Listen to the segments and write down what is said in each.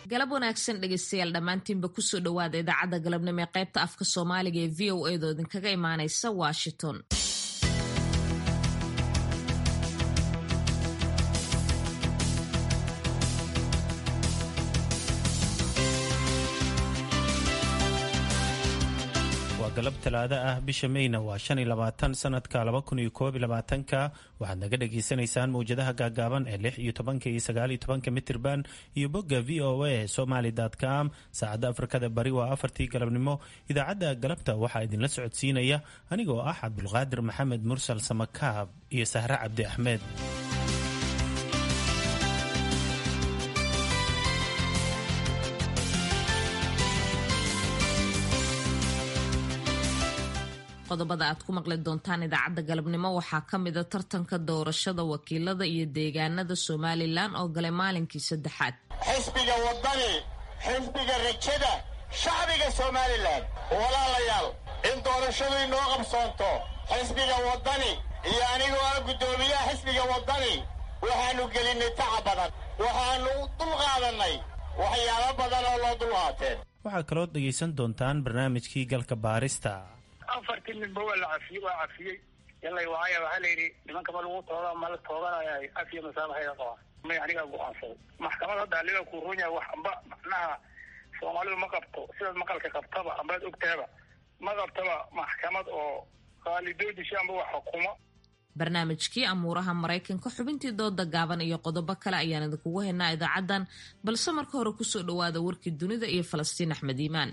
galab wanaagsan dhegeystayaal dhammaantiinba kusoo dhowaada idaacadda galabnimo ee qaybta afka soomaaliga ee v o edo idinkaga imaanaysa washington waa galab talaado ah bisha meyna waa shan iyo labaatan sanadka laba kun iyo koob iyo labaatanka waxaad naga dhagaysanaysaan mawjadaha gaagaaban ee lix iyo tobanka iyo sagaal iyo tobanka mitirban iyo bogga v o a somaly com saacadda afrikada bari waa afartii galabnimo idaacadda galabta waxaa idinla socodsiinaya anigoo ah cabdulqaadir maxamed mursal samakaab iyo sahre cabdi axmed qodobada aad ku maqli doontaan idaacadda galabnimo waxaa ka mida tartanka doorashada wakiilada iyo deegaanada somalilan oo galay maalinkii saddexaad xisbiga waddani xisbiga rajada shacbiga somalilan walaalayaal in doorashadu inoo qabsoonto xisbiga waddani iyo anigoo ah guddoomiyaha xisbiga waddani waxaannu gelinnay taca badan waxaannu dulqaadannay waxyaabo badan oo loo dulqaateen waxaa kaloo dhegaysan doontaan barnaamijkii galka baarista afartii ninba waa la cafiyey waa cafiyey yallay waaya waxaa layidhi nimanka ma lagu tooga ma la tooganaya afiya masaabaxayga qabaan may anigaa go-aansaday maxkamad hadda aliga kuu run yahay wax amba macnaha soomaalidu ma qabto sidaad maqalka qabtaba ambaad ogtaaba ma qabtaba maxkamad oo qaalidoodisha amba wax xukumo barnaamijkii amuuraha maraykanka xubintii dooda gaaban iyo qodobo kale ayaan idinkugu haynaa idaacaddan balse marka hore kusoo dhowaada warkii dunida iyo falastiin axmed iimaan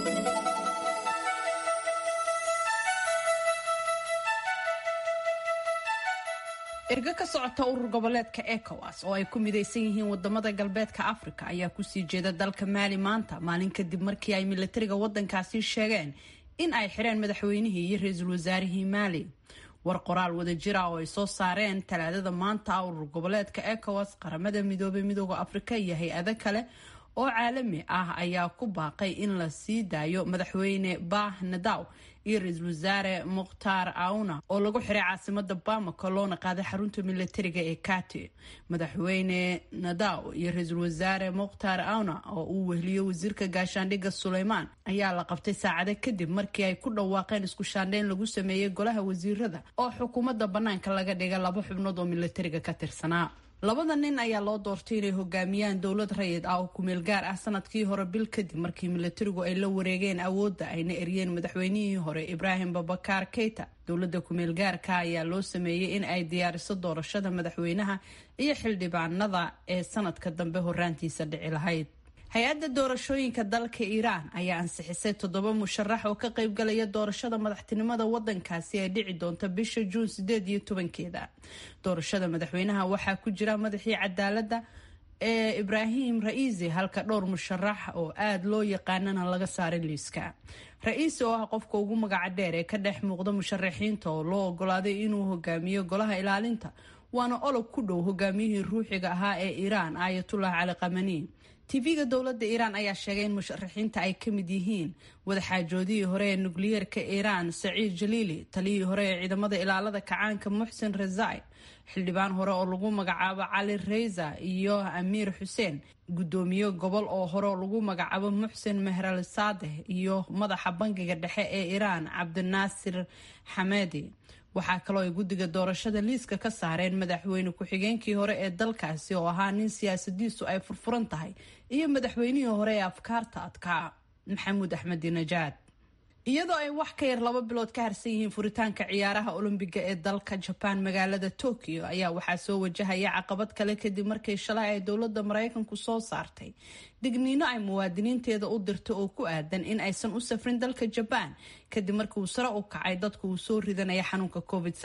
ergo ka socota urur goboleedka ecowas oo ay ku midaysan yihiin wadamada galbeedka africa ayaa kusii jeeda dalka maali maanta maalin kadib markii ay milatariga wadankaasi sheegeen in ay xireen madaxweynihii iyo ra-iisul wasaarihii maali war qoraal wadajira oo ay soo saareen talaadada maanta urur goboleedka ecowas qaramada midoobay midooda afrika iyo hay-ado kale oo caalami ah ayaa ku baaqay in la sii daayo madaxweyne bah nadaw iyo ra-iisul wasaare mukhtaar auna oo lagu xiray caasimada bamako loona qaaday xarunta milatariga ee kati madaxweyne nadaw iyo ra-iisul wasaare mukhtaar auna oo uu wehliyo wasiirka gaashaandhigga suleymaan ayaa la qabtay saacado kadib markii ay ku dhawaaqeen isku shaandheyn lagu sameeyey golaha wasiirada oo xukuumadda banaanka laga dhiga laba xubnood oo milatariga ka tirsanaa labada nin ayaa loo doortay inay hogaamiyaan dowlad rayid ah oo kumeel gaar ah sanadkii hore bil kadib markii milatarigu ay la wareegeen awoodda ayna eryeen madaxweynihii hore ibraahim babakar keita dowladda kumeel gaarka ayaa loo sameeyey in ay diyaariso doorashada madaxweynaha iyo xildhibaanada ee sanadka dambe horaantiisa dhici lahayd hay-adda doorashooyinka dalka iiraan ayaa ansixisay toddoba musharax oo ka qaybgalaya doorashada madaxtinimada wadankaasi ee dhici doonta bisha juun sideed iyo tobankeeda doorashada madaxweynaha waxaa ku jira madaxii cadaaladda ee ibraahim ra-iisi halka dhowr musharax oo aada loo yaqaanana laga saaray liiska ra-iisi oo ah qofka ugu magaca dheer ee ka dhex muuqda musharaxiinta oo loo ogolaaday inuu hogaamiyo golaha ilaalinta waana olog ku dhow hogaamiyihii ruuxiga ahaa ee iiraan aayatullah cali kamani tv-ga dowladda iiraan ayaa sheegay in musharaxiinta ay ka mid yihiin wadaxaajoodihii hore ee nukliyeerka iiraan saciid jaliili taliyihii hore ee ciidamada ilaalada kacaanka muxsen rezai xildhibaan hore oo lagu magacaabo cali reysa iyo amiir xuseen guddoomiye gobol oo hore oo lagu magacaabo muxsen mehrali saadeh iyo madaxa bangiga dhexe ee iiraan cabdinaasir xamedi waxaa kaloo ay guddiga doorashada liiska ka saareen madaxweyne ku-xigeenkii hore ee dalkaasi oo ahaa nin siyaasadiisu ay furfuran tahay iyo madaxweynihii hore ee afkaarta adkaa maxamuud axmedi najaad iyadoo ay wax ka yar laba bilood ka harsan yihiin furitaanka ciyaaraha olombiga ee dalka jabaan magaalada tokyo ayaa waxaa soo wajahaya caqabad kale kadib markii shalay ay dowladda maraykanku soo saartay digniino ay muwaadiniinteeda u dirto oo ku aadan in aysan u safrin dalka jabaan kadib markii uu sare u kacay dadku uu soo ridanaya xanuunka covid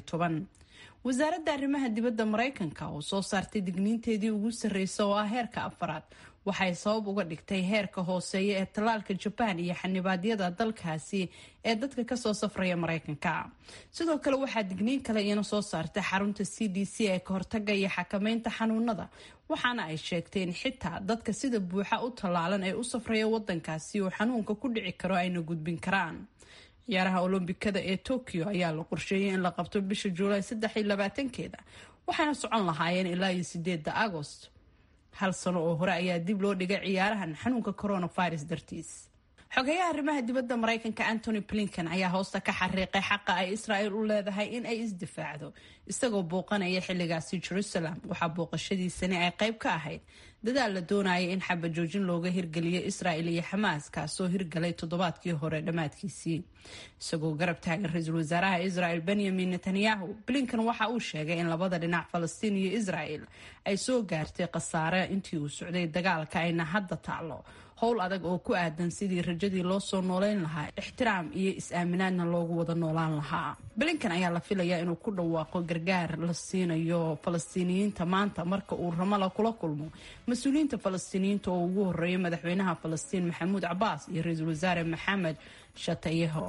wasaaradda arrimaha dibadda maraykanka oo soo saartay digniinteedii ugu sarreysa oo ah heerka afaraad waxay sabab uga dhigtay heerka hooseeya ee tallaalka jabaan iyo xanibaadyada dalkaasi ee dadka kasoo safraya maraykanka sidoo kale waxaa digniin kale iyana soo saartay xarunta c d c ee kahortaga iyo xakameynta xanuunada waxaana ay sheegtay in xitaa dadka sida buuxa u tallaalan ee u safraya wadankaasi uu xanuunka ku dhici karo ayna gudbin karaan ciyaaraha olombikada ee tokyo ayaa la qorsheeyay in la qabto bisha juulaay saddex iyo labaatankeeda waxaana socon lahaayeen ilaa iyo sideeda agost hal sano oo hore ayaa dib loo dhigay ciyaarahan xanuunka coronavirus dartiis xogeyaha arrimaha dibadda maraykanka antony blinken ayaa hoosta ka xariiqay xaqa ay israel u leedahay in ay isdifaacdo isagoo booqanaya xilligaasi jerusalem waxaa booqashadiisani ay qayb ka ahayd dadaal la doonaya in xabajoojin looga hirgeliyo israel iyo xamaas kaasoo hirgalay toddobaadkii hore dhammaadkiisii isagoo garab taagan ra-iisul wasaaraha israel benyamin netanyahu blinken waxa uu sheegay in labada dhinac falastiin iyo israel ay soo gaartay khasaare intii uu socday dagaalka ayna hadda taalo howl adag oo ku aadan sidii rajadii loo soo nooleyn lahaa ixtiraam iyo is-aaminaadna loogu wada noolaan lahaa blinken ayaa la filayaa inuu ku dhawaaqo gargaar la siinayo falastiiniyiinta maanta marka uu ramala kula kulmo mas-uuliyiinta falastiiniyiinta oo ugu horeeya madaxweynaha falastiin maxamuud cabaas iyo ra-iisul wasaare maxamed shatayeho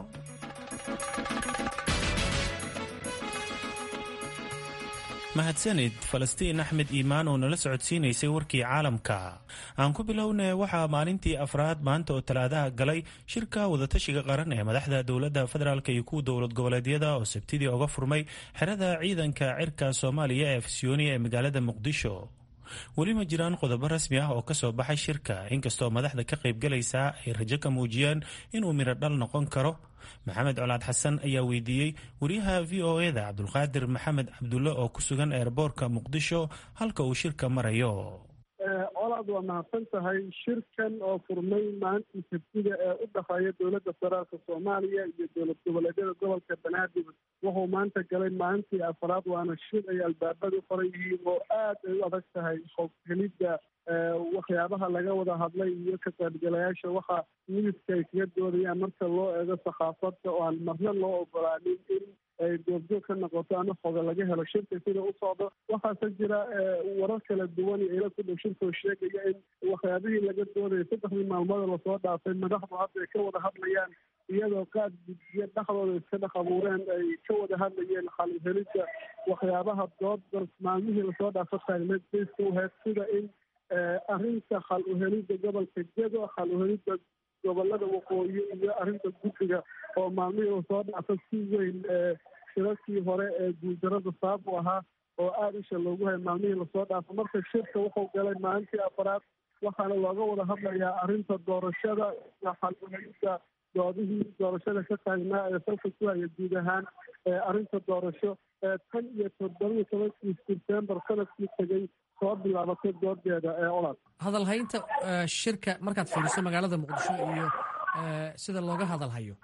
mahadsanid falastiin axmed iimaan oo nala socodsiinaysay warkii caalamka aan ku bilownay waxaa maalintii afraad maanta oo talaadaha galay shirka wadatashiga qaran ee madaxda dowladda federaalk iyo kuwa dowlad goboleedyada oo sabtidii oga furmay xerada ciidanka cirka soomaaliya ee afisyooni ee magaalada muqdisho weli ma jiraan qodobo rasmi ah oo kasoo baxay shirka inkastoo madaxda ka qaybgalaysaa ay rajo ka muujiyeen inuu midho dhal noqon karo maxamed colaad xasan ayaa weydiiyey wariyaha v o eda cabdulqaadir maxamed cabdulle oo ku sugan eerboorka muqdisho halka uu shirka marayo colaad waa mahadsan tahay shirkan oo furmay maalintii sabtida ee u dhexeeya dowladda federaalka soomaaliya iyo dowlad goboleedyada gobolka banaadir wuxuu maanta galay maalintii afraad waana shir ay albaabada u qoran yihiin oo aad ay u adag tahay hoghelidda waxyaabaha laga wada hadlay iyo ka qaybgalayaasha waxa mididka ay kaga doodayaan marka loo eego sakhaafadda oo aan marna loo ogolaanin in ay goobjoog ka noqoto ama xoga laga helo shirka sida u socdo waxaase jira warar kala duwan iyo ila ku dhow shirkoo sheegaya in waxyaabihii laga doodaya saddexdii maalmooda lasoo dhaafay madaxdu hadda ay ka wada hadlayaan iyadoo qaad guddiyo dhexdooda iska dhex abuureen ay ka wada hadlayeen xalhelidda waxyaabaha dooda maalmihii lasoo dhaafa taagneed bayska uhayd sida in arrinta xal uhelidda gobolka jedo xal uhelidda gobolada waqooyi iyo arrinta guddiga oo maalmihii lasoo dhaafa si weyn shirarkii hore ee guuldarada sabab u ahaa oo aada isha loogu hay maalmihii lasoo dhaafo marka shirka wuxuu galay maalintii afaraad waxaana looga wada hadlayaa arrinta doorashada iyo xal uhelidda doodihii doorashada ka taagnaa ee salka ku haya guud ahaan arrinta doorasho tan iyo toddoba iyo tobankii sebtembar sanadkii tegay soo bilaabatay doodeeda ee olad hadalhaynta shirka markaad fiiriso magaalada muqdisho iyo sida looga hadalhayo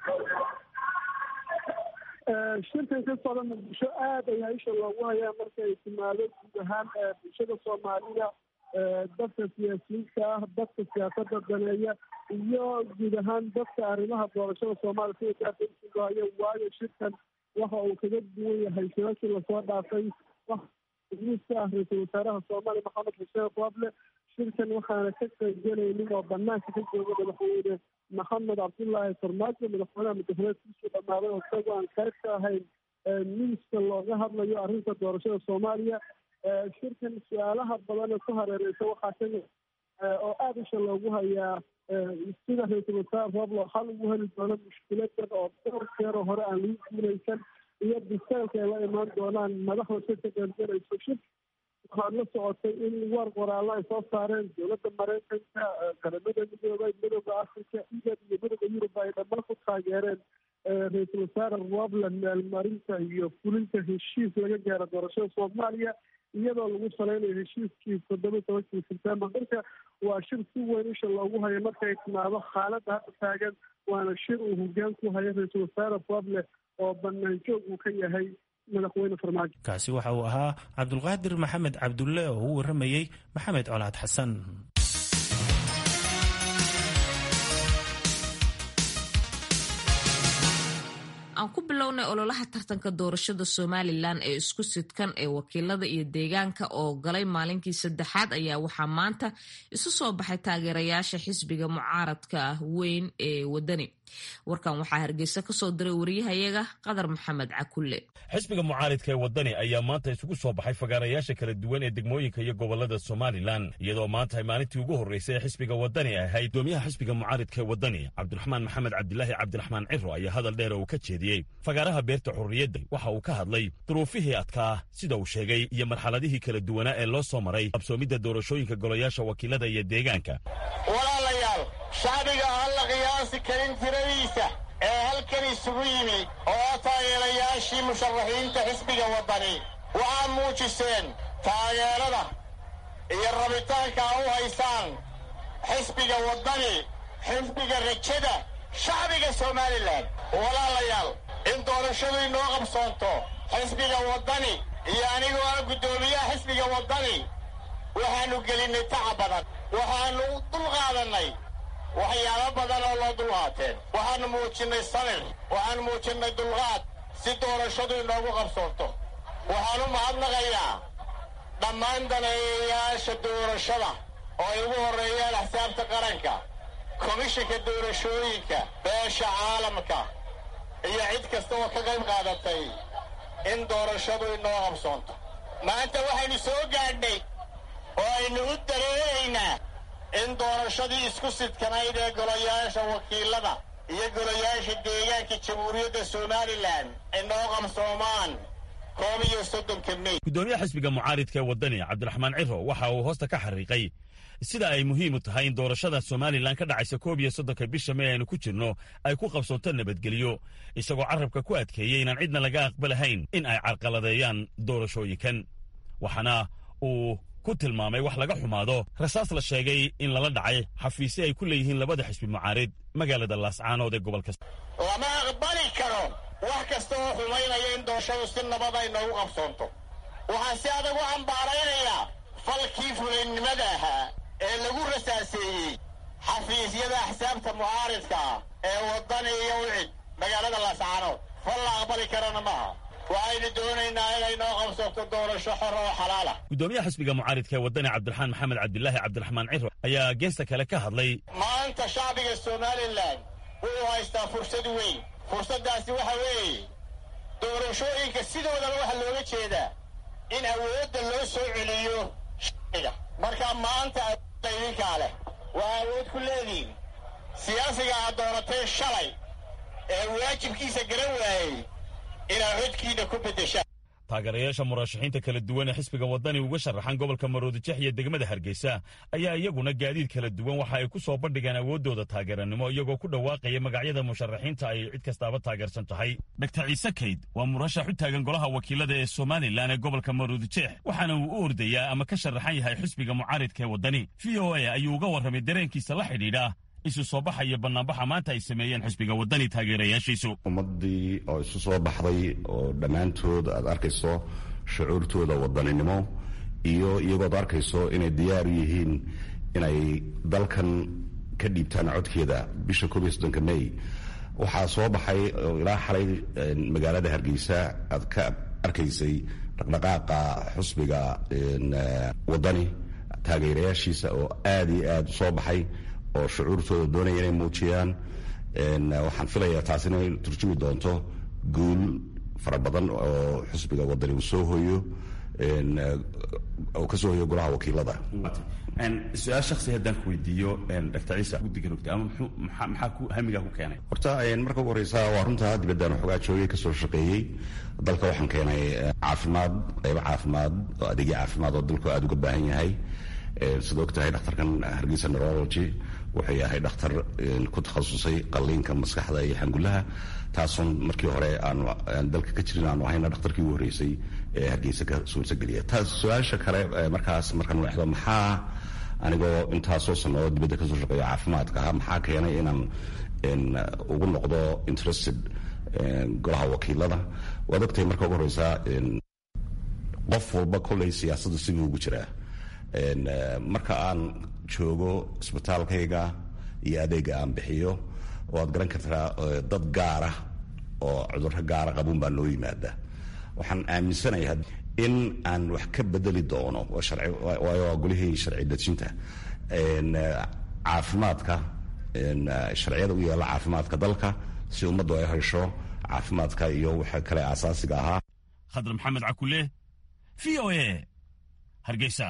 shirkan ka socda muqdisho aad ayaa isha loogu hayaa marka ay timaado guud ahaan bulshada soomaalida dadka siyaasiyiinta ah dadka siyaasada daneeya iyo guud ahaan dadka arrimaha doorashada soomaaliya sida gaardaisugahayo waayo shirkan waxa uu kaga duwan yahay shirarkii lasoo dhaafay miiska ah ra-iisul wasaaraha soomaaliya maxamed xuseen qooble shirkan waxaana ka qaybgelaynin oo banaanka ka jooga madaxweyne maxamed cabdullaahi farmaajo madaxweynaha mudahaleedkiisuu dhammaaday oo isagoo aan qayb ka ahayn miiska looga hadlayo arrinta doorashada soomaaliya shirkan su-aalaha badan ee ku hareereysa waxaa kamid oo aada isha loogu hayaa sida ra-iisul wasaare rooblo xal ugu heli doono mushkiladan oo dhowr jeero hore aan lagu guulaysan iyo biseelka ay la imaan doonaan madaxda shirka qaybgalayso shir waxaad la socotay in war qoraallo ay soo saareen dowladda maraykanka qaramada midoobay midooda africa igad iyo midooda yurub ay dhammaan ku taageereen ra-iisul wasaare robland meelmarinta iyo fulinta heshiis laga gaaro doorashada soomaaliya iyadoo lagu salaynayo heshiiskii toddoba iyo tobankii sebtembar marka waa shir si weyn isha loogu hayo markay timaado xaaladda hadda taagan waana shir uu hogaan ku hayo ra-iisul wasaare roble oo banaan joog uu ka yahay madaxweyne farmaajo kaasi waxa uu ahaa cabdulqaadir maxamed cabdulle oo u waramayey maxamed colaad xasan aan ku bilownay ololaha tartanka doorashada somalilan ee isku sidkan ee wakiilada iyo deegaanka oo galay maalinkii saddexaad ayaa waxaa maanta isu soo baxay taageerayaasha xisbiga mucaaradka ah weyn ee wadani warkan waxaa hargeysa kasoo diray wariyahayaga qadar maxamed cakulle xisbiga mucaaridka ee waddani ayaa maanta isugu soo baxay fagaarayaasha kala duwan ee degmooyinka iyo gobolada somalilan iyadoo maanta ay maalintii ugu horreysay ee xisbiga waddani ahayd gudoomiyaha xisbiga mucaaridka ee waddani cabdiraxmaan maxamed cabdilaahi cabdiraxmaan ciro ayaa hadal dheer uu ka jeediyey fagaaraha beerta xurriyadda waxa uu ka hadlay duruufihii adkaa sida uu sheegay iyo marxaladihii kala duwanaa ee loo soo maray qabsoomidda doorashooyinka golayaasha wakiilada iyo deegaanka walaalayaal shacbiga aan la qiyaasi karin tiradiisa ee halkan isugu yimi oo taageerayaashii musharaxiinta xisbiga waddani waxaa muujiseen taageerada iyo rabitaanka a u haysaan xisbiga waddani xisbiga rajada shacbiga somalilan walaalayaal in doorashadu inoo qabsoonto xisbiga waddani iyo anigoo ah guddoomiyaha xisbiga waddani waxaannu gelinnay taca badan waxaannu dulqaadannay waxyaabo badan oo loo dulqaateen waxaannu muujinnay samir waxaannu muujinnay dulqaad si doorashadu inoogu qabsoonto waxaan u mahadnaqayaa dhammaan daneeyayaasha doorashada oo ay ugu horreeyaan axsaabta qaranka komishinka doorashooyinka beesha caalamka iyo cid kasta oo ka qayb qaadatay in doorashadu inoo qabsoonto maanta waxaynu soo gaadhnay oo aynu u dareeraynaa in doorashadii isku sidkanayd ee golayaasha wakiilada iyo golayaasha deegaanka jamhuuriyadda somalilan inoo qabsoomaan koob iyo soddonka mey gudoomiyaha xisbiga mucaaridka ee waddani cabdiraxmaan ciro waxa uu hoosta ka xariiqay sida ay muhiim u tahay in doorashada somalilan ka dhacaysa koob iyo soddonka bisha may aynu ku jirno ay ku qabsoonto nabadgelyo isagoo carrabka ku adkeeyey inaan cidna laga aqbalahayn in ay carqaladeeyaan doorashooyinkan waxaana uu ku tilmaamay wax laga xumaado rasaas la sheegay in lala dhacay xafiisyo ay ku leeyihiin labada xisbi mucaarid magaalada laascaanood ee gobolka lama aqbali karo wax kasta oo xumaynaya in doorashadu si nabad ay noogu qabsoonto waxaan si adag u cambaaraynayaa falkii fulaynimada ahaa ee lagu rasaaseeyey xafiisyada axsaabta mucaaridka ah ee waddani iyo wicid magaalada laascaanood fal la aqbali karana maaha waxaynu doonaynaa inay noo qabsoonto doorasho xor oo xalaala gudoomiyaha xisbiga mucaaridka ee waddani cabdiraxmaan maxamed cabdilaahi cabdiraxmaan ciro ayaa geesta kale ka hadlay maanta shacbiga somalilan wuxuu haystaa fursad weyn fursaddaasi waxa weeye doorashooyinka sidoodaba waxaa looga jeedaa in awoodda loo soo celiyo shacbiga marka maanta awoodda idinkaa leh waa awood ku leedihin siyaasiga aad dooratay shalay ee waajibkiisa garan waayey inaad codkiina ku beddeshaan taageerayaasha murashaxiinta kala duwan ee xisbiga waddani uga sharaxan gobolka maroodijex iyo degmada hargeysa ayaa iyaguna gaadiid kala duwan waxa ay ku soo bandhigeen awooddooda taageeranimo iyagoo ku dhawaaqaya magacyada musharaxiinta ay cid kastaaba taageersan tahay dogtar ciise kayd waa murashax u taagan golaha wakiilada ee somalilan ee gobolka maroodijeex waxaana uu u ordayaa ama ka sharaxan yahay xisbiga mucaaridka ee waddani v o a ayuu uga warramay dareenkiisa la xidhiidha isu soo baxa iyo bannaanbaxa maanta ay sameeyeen xisbiga waddani taageerayaashiisu ummaddii oo isu soo baxday oo dhammaantood aad arkayso shucuurtooda wadaninimo iyo iyagood arkayso inay diyaar u yihiin inay dalkan ka dhiibtaan codkeeda bisha koob iyo soddonka may waxaa soo baxay oo ilaa xalay magaalada hargeysa aad ka arkaysay dhaqdhaqaaqa xusbiga waddani taageerayaashiisa oo aada iyo aada u soo baxay oo shucuurtooda doonaya inay muujiyaan waxaan filayaa taas inay turjumi doonto guul fara badan oo xusbiga waddani uu soo hoyo oo ka soo hoyo golaha wakiilada su-aal shaksi haddaan ku weydiiyo dr ciise guddiga rogta ama maxaa ku hamigaa ku keenay horta marka ugu horeysa waa runta dibaddaan waxoogaa joogay kasoo shaqeeyey dalka waxaan keenay caafimaad qaybo caafimaad oo adeegyo caafimaad oo dalku aada uga baahan yahay sida og tahay dhakhtarkan hargeysa neurology wuxuu yahay dhakhtar ku takhasusay qalliinka maskaxda iyo xangulaha taasoon markii hore aanu dalka ka jirin aanu ahayna dhakhtarkii ugu horreysay ee hargeysa ka suurtageliya taas su-aasha kale markaas markaan wexdo maxaa anigoo intaasoo sanoo dibadda kasoo shaqeeyo caafimaadka maxaa keenay inaan ugu noqdo interested golaha wakiilada waad ogtahay marka ugu horeysaa qof walba kolley siyaasadda siduu ugu jiraa marka aan joogo isbitaalkayga iyo adeega aan bixiyo waad garan kartaa dad gaara oo cudurro gaara qabuun baa noo yimaada waxaan aaminsanayaa in aan wax ka bedeli doono waayo waa golihii sharci dejinta caafimaadka sharciyada u yaalla caafimaadka dalka si ummaddu ay hesho caafimaadka iyo waxa kale aasaasiga ahaa khadar maxamed cakule v o a hargeysa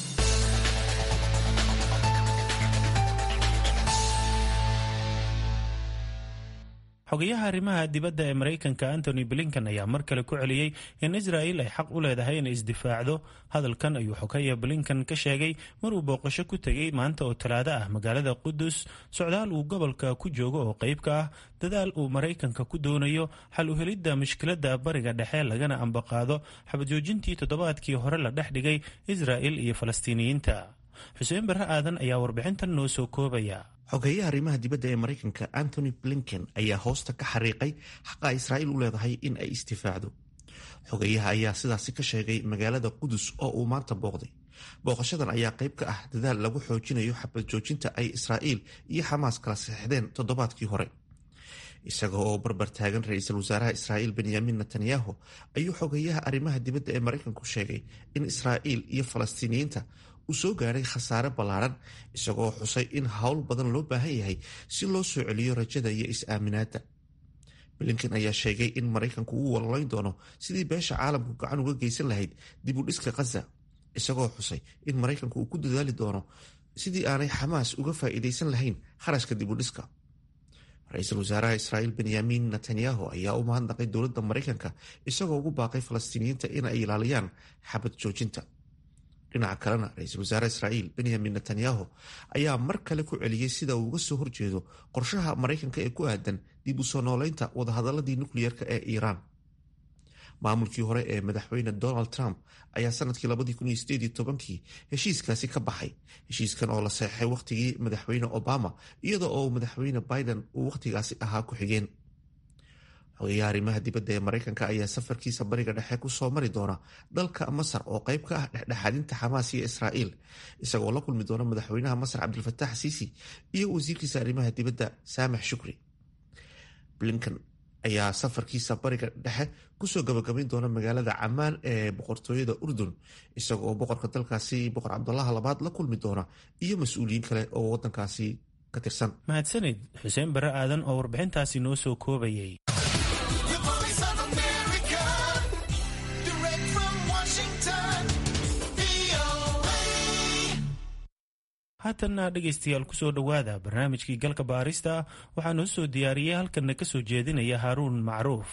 xogayaha arrimaha dibadda ee maraykanka antony blinkan ayaa mar kale ku celiyey in israa'il ay xaq u leedahay inay isdifaacdo hadalkan ayuu xogaya blinkan ka sheegay maruu booqasho ku tegey maanta oo talaado ah magaalada qudus socdaal uu gobolka ku joogo oo qayb ka ah dadaal uu maraykanka ku doonayo xal u helidda mushkiladda bariga dhexe lagana ambaqaado xabajoojintii toddobaadkii hore la dhex dhigay israa'il iyo falastiiniyiinta xuseen barre aadan ayaa warbixintan noo soo koobaya xogeeyaha arrimaha dibadda ee maraykanka antony blinken ayaa hoosta ka xariiqay xaqa israa'iil u leedahay in ay isdifaacdo xogeeyaha ayaa sidaasi ka sheegay magaalada qudus oo uu maanta booqday booqashadan ayaa qayb ka ah dadaal lagu xoojinayo xabad joojinta ay israa'iil iyo xamaas kala saxeixdeen toddobaadkii hore isaga oo barbar taagan ra-iisul wasaaraha israa'iil benyamin netanyahu ayuu xogeeyaha arrimaha dibadda ee maraykanku sheegay in israa'iil iyo falastiiniyiinta uu soo gaaray khasaare ballaaran isagoo xusay in howl badan loo baahan yahay si loo soo celiyo rajada iyo is-aaminaadda blinken ayaa sheegay in maraykanku uu walolayn doono sidii beesha caalamku gacan uga geysan lahayd dib u dhiska khaza isagoo xusay in maraykanku uu ku dadaali doono sidii aanay xamaas uga faa'iidaysan lahayn kharashka dib u dhiska ra-iisul wasaaraha israa'iil benyamin netanyahu ayaa u mahadnaqay dowladda maraykanka isagoo ugu baaqay falastiiniyiinta in ay ilaaliyaan xabad joojinta dhinaca kalena ra-iisul wasaare israa'iil benyamin netanyahu ayaa mar kale ku celiyey sida uu uga soo horjeedo qorshaha maraykanka ee ku aadan dib u soo nooleynta wadahadaladii nukliyeerka ee iiraan maamulkii hore ee madaxweyne donald trump ayaa sanadkii kii heshiiskaasi ka baxay heshiiskan oo la seexay wakhtigii madaxweyne obama iyada oo madaxweyne biden uu wakhtigaasi ahaa ku-xigeen xogeyaha arrimaha dibadda ee maraykanka ayaa safarkiisa bariga dhexe ku soo mari doona dalka masar oo qayb ka ah dhexdhexaadinta xamaas iyo israa'iil isagoo la kulmi doona madaxweynaha masar cabdilfatax siisi iyo wasiirkiisa arrimaha dibadda saamax shukri blinkan ayaa safarkiisa bariga dhexe kusoo gabagabayn doona magaalada camaan ee boqortooyada urdun isagoo boqorka dalkaasi boqor cabdulaha labaad la kulmi doona iyo mas-uuliyiin kale oo wadankaasi ka tirsan mahadsanid xuseen bare aadan oo warbixintaasi noo soo koobayay haatanna dhegaystayaal kusoo dhowaada barnaamijkii galka baarista waxaa noo soo diyaariyey halkanna ka soo jeedinaya haaruun macruuf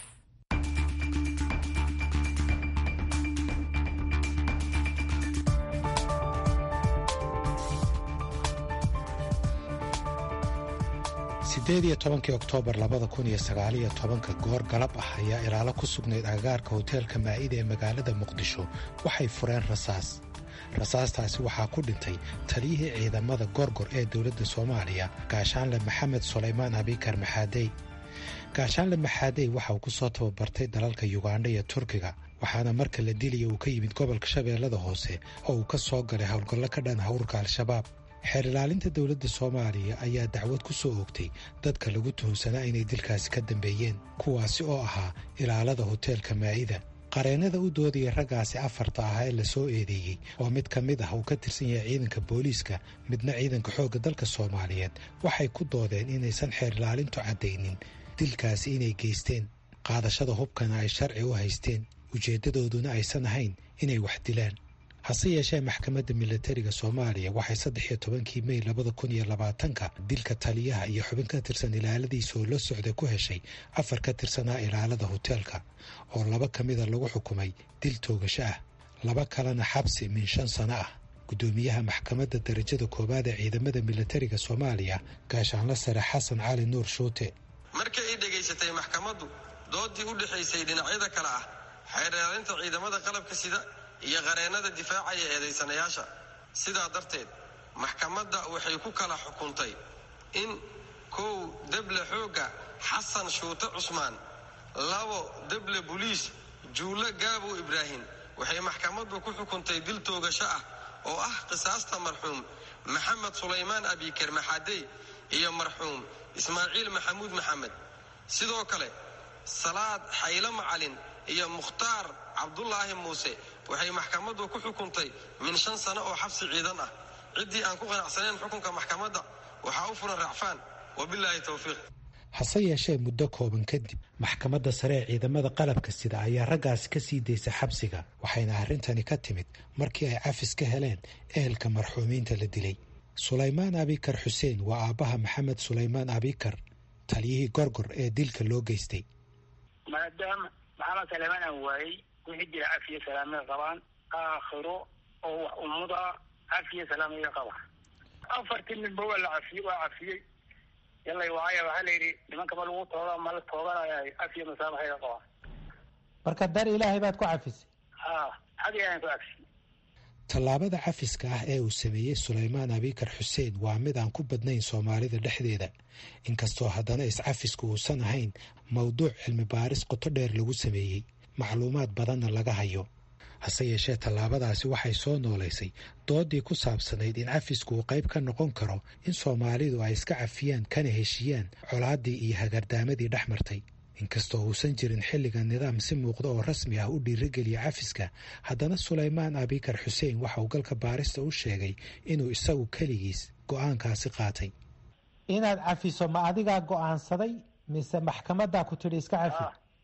sideed iyo tobankii oktoobar labada kun iyo sagaaliyo tobanka goor galab ah ayaa ilaalo ku sugnayd agagaarka hoteelka maa'ida ee magaalada muqdisho waxay fureen rasaas rasaastaasi waxaa ku dhintay taliyihii ciidamada gorgor ee dowladda soomaaliya gaashaanle maxamed sulaymaan abikar maxaadey gaashaanle maxaadey waxa uu ku soo tababartay dalalka yugandha iyo turkiga waxaana marka la dilaya uu ka yimid gobolka shabeellada hoose oo uu ka soo galay howlgallo ka dhan hawrka al-shabaab xeer ilaalinta dowladda soomaaliya ayaa dacwad ku soo oogtay dadka lagu tuhunsanaa inay dilkaasi ka dambeeyeen kuwaasi oo ahaa ilaalada hoteelka maa'ida qareennada u doodaya raggaasi afarta ah ee la soo eedeeyey oo mid ka mid ah uu ka tirsan yahay ciidanka booliiska midna ciidanka xoogga dalka soomaaliyeed waxay ku doodeen inaysan xeer ilaalintu caddaynin dilkaasi inay geysteen qaadashada hubkana ay sharci u haysteen ujeeddadooduna aysan ahayn inay wax dilaan hase yeeshee maxkamadda milatariga soomaaliya waxay saddex iyo tobankii mey labada kun iyo labaatanka dilka taliyaha iyo xubin ka tirsan ilaaladiisa oo la socda ku heshay afar ka tirsanaa ilaalada hoteelka oo laba ka mida lagu xukumay dil toogasho ah laba kalena xabsi min shan sano ah guddoomiyaha maxkamadda darajada koowaad ee ciidamada milatariga soomaaliya gaashaanla sare xasan cali nuur shuute markii ay dhegaysatay maxkamaddu doodii u dhexaysay dhinacyada kale ah xeer ilaalinta ciidamada qalabka sida iyo qareennada difaacaya eedaysanayaasha sidaa darteed maxkamadda waxay ku kala xukuntay in kow deble xoogga xasan shuute cusmaan labo deble buliis juulle gaabow ibraahim waxay maxkamaddu ku xukuntay dil toogasho ah oo ah qisaasta marxuum maxamed sulaymaan abiker maxadey iyo marxuum ismaaciil maxamuud maxamed sidoo kale salaad xaylo macalin iyo mukhtaar cabdulaahi muuse waxay maxkamaddu ku xukuntay min shan sano oo xabsi ciidan ah ciddii aan ku qanacsanayn xukunka maxkamadda waxaa u furan racfaan wabilaahi towfiiq hase yeeshee muddo kooban kadib maxkamadda sare ee ciidamada qalabka sida ayaa raggaasi ka sii daysay xabsiga waxayna arrintani ka timid markii ay cafis ka heleen ehelka marxuumiinta la dilay sulaymaan abikar xuseen waa aabbaha maxamed sulaymaan abikar taliyihii gorgor ee dilka loo geystay maadaama maxamed sulaymaan aan waayey wixii jira cafiya salaamay qabaan aakhiro oo wax ummuda cafiya salaamaya qaba afartii ninba waa la cafiyey waa cafiyey yallay waaya waxaa la yidhi nimankaba lagu tooga ma la tooganaya cafiya masaamaxayga qabaan marka dar ilaahay baad ku cafisay ha xag ilaahan ku cafiyey tallaabada cafiska ah ee uu sameeyey sulaymaan abikar xuseen waa mid aan ku badnayn soomaalida dhexdeeda inkastoo haddana iscafisku uusan ahayn mowduuc cilmi baaris qoto dheer lagu sameeyey macluumaad badanna laga hayo hase yeeshee tallaabadaasi waxay soo noolaysay doodii ku saabsanayd in cafisku uu qayb ka noqon karo in soomaalidu ay iska cafiyaan kana heshiiyaan colaaddii iyo hagardaamadii dhex martay inkastoo uusan jirin xilligan nidaam si muuqda oo rasmi ah u dhiirigeliya cafiska haddana sulaymaan abikar xuseen waxa uu galka baarista u sheegay inuu isagu keligiis go'aankaasi qaatay inaad cafiso ma adigaa go'aansaday mise maxkamadaa ku tidhi iska cafi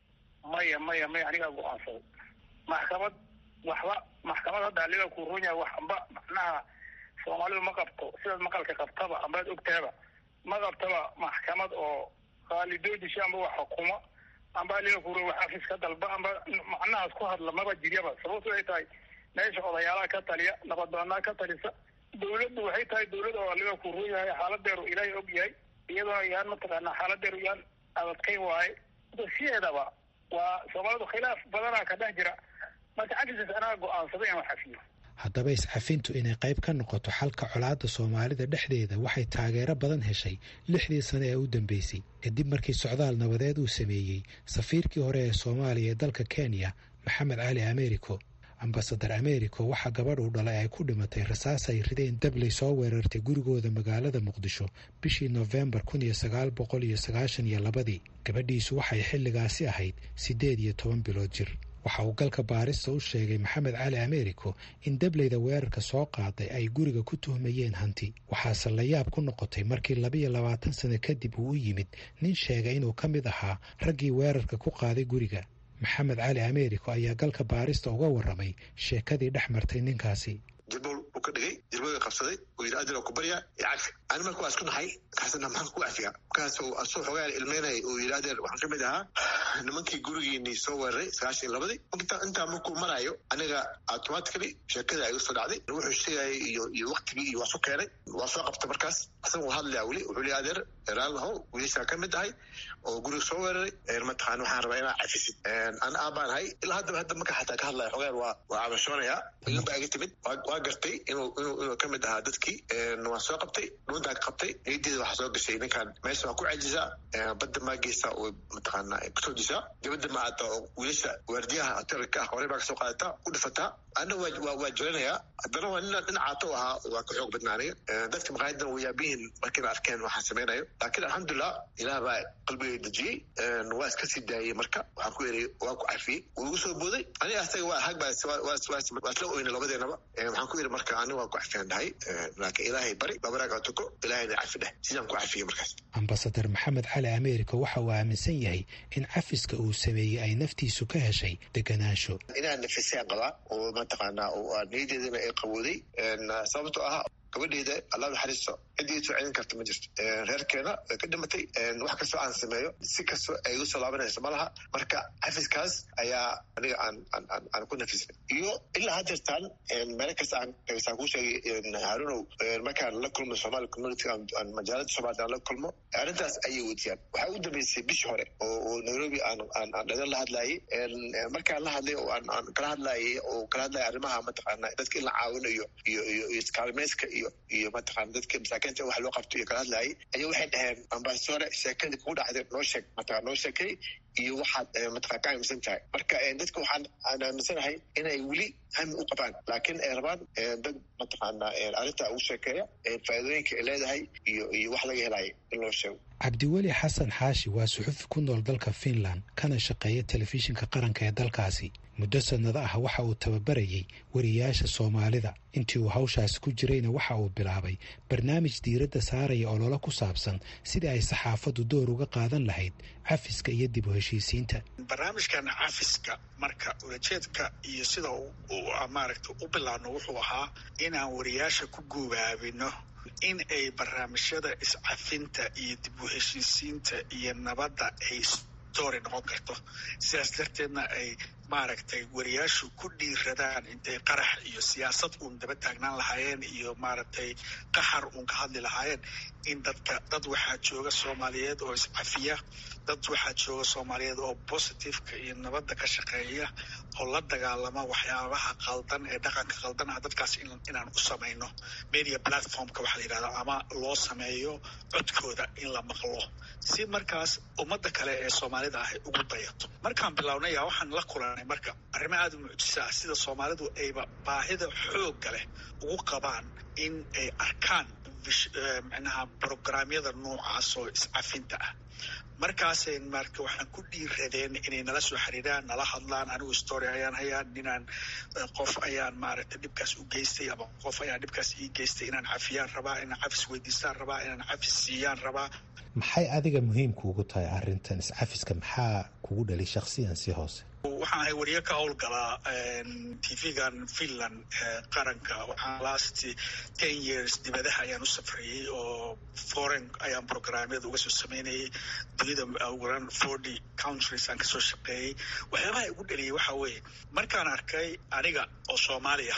maya maya maya anigaa go-aansaday maxkamad waxba maxkamad hadda aliga ku runya wax amba macnaha soomaalidu ma qabto sidaad maqalka qabtaba ambaad ogtahaba ma qabtaba maxkamad oo qaalidoodisha amba wax xukuma amba aliga ku wax afis ka dalba amba macnahaas ku hadla maba jiryaba sababtu ay tahay meesha odayaalaha ka taliya nabaddoonaa ka talisa dawladdu waxay tahay dawlad oo aliga ku run yahay xaaladeeru ilaahay og yahay iyadoona yaan mataqaanaa xaaladeeru yaan adadkayn waaye sideedaba waa soomaalidu khilaaf badanaa ka dhex jira marka cafisas anaa go-aansaday inaan xafiyo haddaba iscafintu inay qayb ka noqoto xalka colaadda soomaalida dhexdeeda waxay taageero badan heshay lixdii sane ee u dambeysay kadib markii socdaal nabadeed uu sameeyey safiirkii hore ee soomaaliya ee dalka kenya maxamed cali americo ambasadar americo waxaa gabadh uu dhalay ay ku dhimatay rasaas ay rideen dabley soo weerartay gurigooda magaalada muqdisho bishii nofembar kun iyo sagaal boqol iyo sagaashan iyo labadii gabadhiisu waxay xilligaasi ahayd siddeed iyo toban bilood jir waxa uu galka baarista u sheegay maxamed cali americo in dableyda weerarka soo qaaday ay guriga ku tuhmayeen hanti waxaase la yaab ku noqotay markii labiyo labaatan sano kadib uu u yimid nin sheegay inuu ka mid ahaa raggii weerarka ku qaaday guriga maxamed cali americo ayaa galka baarista uga warramay sheekadii dhex martay ninkaasi jilbool uu ka dhigay jilbooda qabsaday uu yidhi adil ku baryaa iyo cafi ani marka waa isku nahay kaasna maxaan ku cafiya markaasuu asuu xogaa ilmeynay uu yidhi adeer waxaan ka mid ahaa nimankii gurigiinii soo weeraray sagaashan iyo labadii intaa markuu maraayo aniga automatically sheekada ay usoo dhacday wuxuu sheegayay iyo iyo waktigii iyo waa su keenay waa soo qabta markaas asaga uu hadlaya weli wuxuu leeyahay adeer eraalahow wiilashaa ka mid ahay oo guriga soo weeraray mataqaan waxaan rabaa inaa cafisid an aabaan ahay ilaa haddaba hadda marka xataa ka hadlaya xogaan waa waa cabashoonayaa ilin baa iga timid waa gartay inuu inuu inuu ka mid ahaa dadkii waa soo qabtay dhuuntaa ka qabtay niyaddeeda waxaa soo gashay ninkan meesha waa ku cajisaa badda maageesa oo mataqaana kusoo jisaa dibadda ma aata oo wiilasha waardiyaha hotelka ah horey baa kasoo qaadataa u dhifataa anna waa waa waa jiranayaa haddana waa nin dhinacaato ahaa waa ka xoog badnaanaya dadka maqaayadan way yaabihiin markiina arkeen waxaan samaynayo laakiin alxamdulilah ilaah baa qalbigay dejiyey waa iska sii daayey marka waxaan ku yidhi waa ku cafiyey wuu igu soo booday aniga asaga waa hag baa waa isla oyna labadeenaba waxaan ku yidhi marka aniga waa ku cafiyaan dhahay laakiin ilaahay bari babaraaga tuko ilaahayna cafi dheh sidaan ku cafiyey markaas ambasadar maxamed cali america waxa uu aaminsan yahay in cafiska uu sameeyey ay naftiisu ka heshay deganaansho inaan nafisaan qabaa oo mataqaanaa niyadeedana ay qabooday sababtoo ah gabadheeda allah naxariisto ciddii soo celin karta ma jirto reerkeena way ka dhimatay wax kastoo aan sameeyo si kastoo ay igu soo laabanayso ma laha marka xafiskaas ayaa aniga aan aan aan ku nafisnay iyo ilaa hadeertaan meelo kasta aan saan kuu sheegay haarunow markaan la kulmo somali community aan majaalada soomaalida aan la kulmo arrintaas ayay wejiyaan waxaa ugu dambeysay bishii hore oo oo nairobi aan aan aan dhagan la hadlayay markaan la hadlay oo aan aan kala hadlayay oo kala hadlaya arrimaha mataqaana dadka in la caawinayo iyo iyo iyo iskaalmeyska iyo iyo mataqaana dadka masaakiinta wax loo qabto iyo kala hadlayay ayaa waxay dhaheen ambasadore sheekadii kugu dhacday noo sheeg mataqana noo sheekay iyo waxaad mataqana ka aaminsan tahay marka dadka waxaan aan aaminsanahay inay weli hami u qabaan laakiin ay rabaan dad mataqaana arrinta ugu sheekeeya faa'iidooyinka ay leedahay iyo iyo wax laga helayo in loo sheego cabdiweli xasan xaashi waa suxufi ku nool dalka finland kana shaqeeya telefishinka qaranka ee dalkaasi muddo sannado ah waxa uu tababarayay wariyaasha soomaalida intii uu hawshaasi ku jirayna waxa uu bilaabay barnaamij diiradda saaraya ololo ku saabsan sidii ay saxaafaddu door uga qaadan lahayd cafiska iyo dib u heshiisiinta barnaamijkan cafiska marka ulajeedka iyo sida maaragta u bilaabno wuxuu ahaa inaan wariyaasha ku gubaabino in ay barnaamijyada iscafinta iyo dib u heshiisiinta iyo nabadda ay story noqon karto sidaas darteedna ay maaragtay wariyaashu ku dhiiradaan intay qarax iyo siyaasad uun daba taagnaan lahaayeen iyo maaragtay qaxar uun ka hadli lahaayeen in dadka dad waxaa jooga soomaaliyeed oo iscafiya dad waxaa jooga soomaaliyeed oo positiveka iyo nabadda ka shaqeeya oo la dagaalama waxyaabaha qaldan ee dhaqanka qaldan ah dadkaas inaan u samayno media platformka waxaa la yidhahda ama loo sameeyo codkooda in la maqlo si markaas ummadda kale ee soomaalida ah ay ugu dayato markaan bilownaya waxaan la kulanay marka arrimo aada u mucjisa ah sida soomaalidu ayba baahida xoogga leh ugu qabaan in ay arkaan micnaha brograamyada noocaas oo iscafinta ah markaasay marka waxaan ku dhiiradeen inay nala soo xiriiraan nala hadlaan anigu story ayaan hayaa ninaan qof ayaan maaragtay dhibkaas u geystay ama qof ayaan dhibkaas ii geystay inaan cafiyaan rabaa inaan cafis weydiistaan rabaa inaan cafis siiyaan rabaa maxay adiga muhiimka ugu tahay arrintan iscafiska maxaa kugu dhali shakhsiyan si hoose waxaan ahay wariye ka howlgalaa tv-gan finland qaranka waxaan last ten years dibadaha ayaan u safrayey oo foreign ayaan programyada uga soo sameynayay dunida uguran forty countries aan kasoo shaqeeyey waxyaabaha igu dhaliyay waxaa weeye markaan arkay aniga oo soomaaliya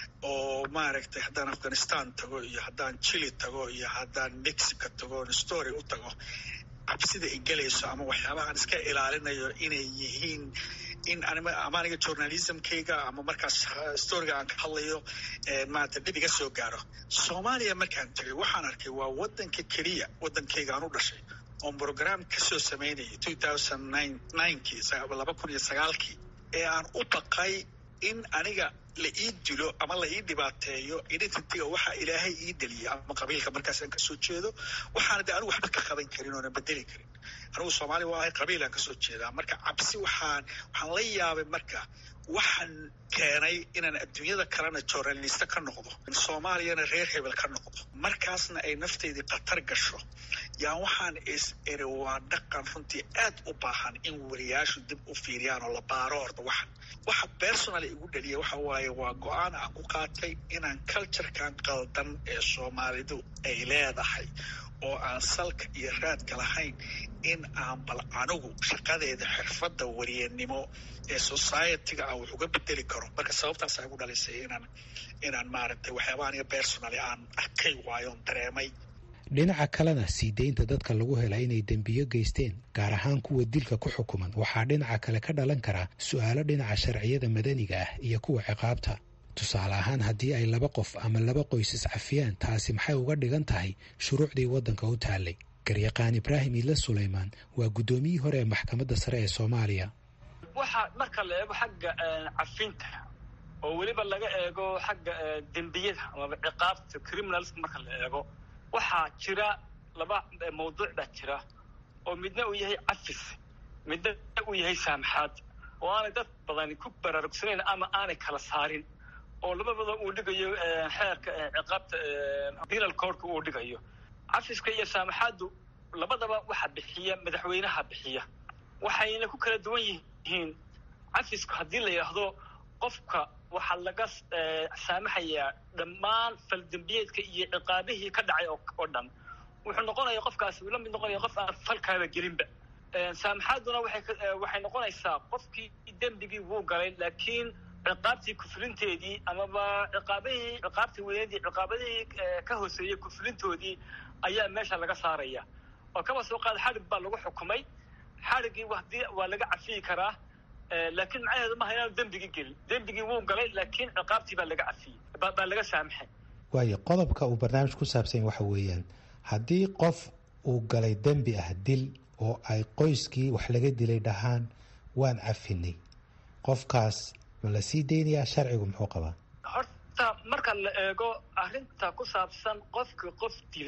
oo maaragtay haddaan afghanistan tago iyo haddaan chile tago iyo haddaan mexico tago story u tago cabsida ay gelayso ama waxyaabaha aan iska ilaalinayo inay yihiin in ama aniga journalismkayga ama markaas storyga aan ka hadlayo maarata dhib iga soo gaaro soomaaliya markaan tegay waxaan arkay waa wadanka keliya wadankayga aan u dhashay oon program kasoo sameynayay two thousand nine ninekii laba kun iyo sagaalkii ee aan u baqay in aniga la ii dilo ama la ii dhibaateeyo identityga waxaa ilaahay ii deliyay ama qabiilka markaasaan kasoo jeedo waxaana de anigu waxba ka qaban karin oona bedeli karin anigu soomaaliya waa ahay qabiilaan kasoo jeedaa marka cabsi waxaan waxaan la yaabay marka waxaan keenay inaan adduunyada kalena journalista ka noqdo soomaaliyana reer hebel ka noqdo markaasna ay nafteydii khatar gasho yaan waxaan is eri waa dhaqan runtii aad u baahan in wariyaashu dib u fiiriyaan oo la baaro horta waxan waxa personal igu dhaliya waxa waaye waa go-aan aan ku qaatay inaan culturekan qaldan ee soomaalidu ay leedahay oo aan salka iyo raadka lahayn in aan bal anigu shaqadeeda xirfadda wariyanimo ee societyga aan wax uga bedeli karo marka sababtaasa igu dhalisay inaan inaan maaragtay waxyaabaha aniga personally aan arkay waayoon dareemay dhinaca kalena sii deynta dadka lagu hela inay dembiyo geysteen gaar ahaan kuwa dilka ku xukuman waxaa dhinaca kale ka dhalan karaa su-aalo dhinaca sharciyada madaniga ah iyo kuwa ciqaabta tusaale ahaan haddii ay laba qof ama laba qoys iscafiyaan taasi maxay uga dhigan tahay shuruucdii waddanka u taallay garyaqaan ibraahim iidle sulaymaan waa guddoomiyihii hore ee maxkamadda sare ee soomaaliya waxaa marka la eego xagga cafinta oo weliba laga eego xagga dembiyada amaba ciqaabta criminals marka la eego waxaa jira laba mawduuc baa jira oo midna uu yahay cafis midna uu yahay saamaxaad oo aanay dad badani ku baraarugsanayn ama aanay kala saarin oo labadaba uu dhigayo xeerka ciqaabta penal codeka uu dhigayo cafiska iyo saamaxaaddu labadaba waxa bixiya madaxweynaha bixiya waxayna ku kala duwan yihiin cafisku haddii la yidhaahdo qofka waxaa laga saamaxayaa dhammaan faldembiyeedka iyo ciqaabihii ka dhacay oo dhan wuxuu noqonaya qofkaasi uu la mid noqonaya qof aan falkaaba gelinba saamaxaaduna waxay noqonaysaa qofkii dembigii wuu galay laakiin ciqaabtii kufrinteedii amaba ciqaabihii ciqaabtii weyneedii ciqaabadihii ka hooseeyey kufrintoodii ayaa meesha laga saaraya oo kaba soo qaada xadhig baa lagu xukumay xadhiggii hadii waa laga cafiyi karaa laakiin macnaheedu maaha inaanu dembigii gelin dembigii wuu galay laakiin ciqaabtii baa laga cafiyey baa laga saamaxay waayo qodobka uu barnaamij ku saabsan waxa weeyaan haddii qof uu galay dembi ah dil oo ay qoyskii wax laga dilay dhahaan waan cafinay qofkaas ma la sii deynayaa sharcigu muxuu qabaa horta marka la eego arrinta ku saabsan qofkii qof dilay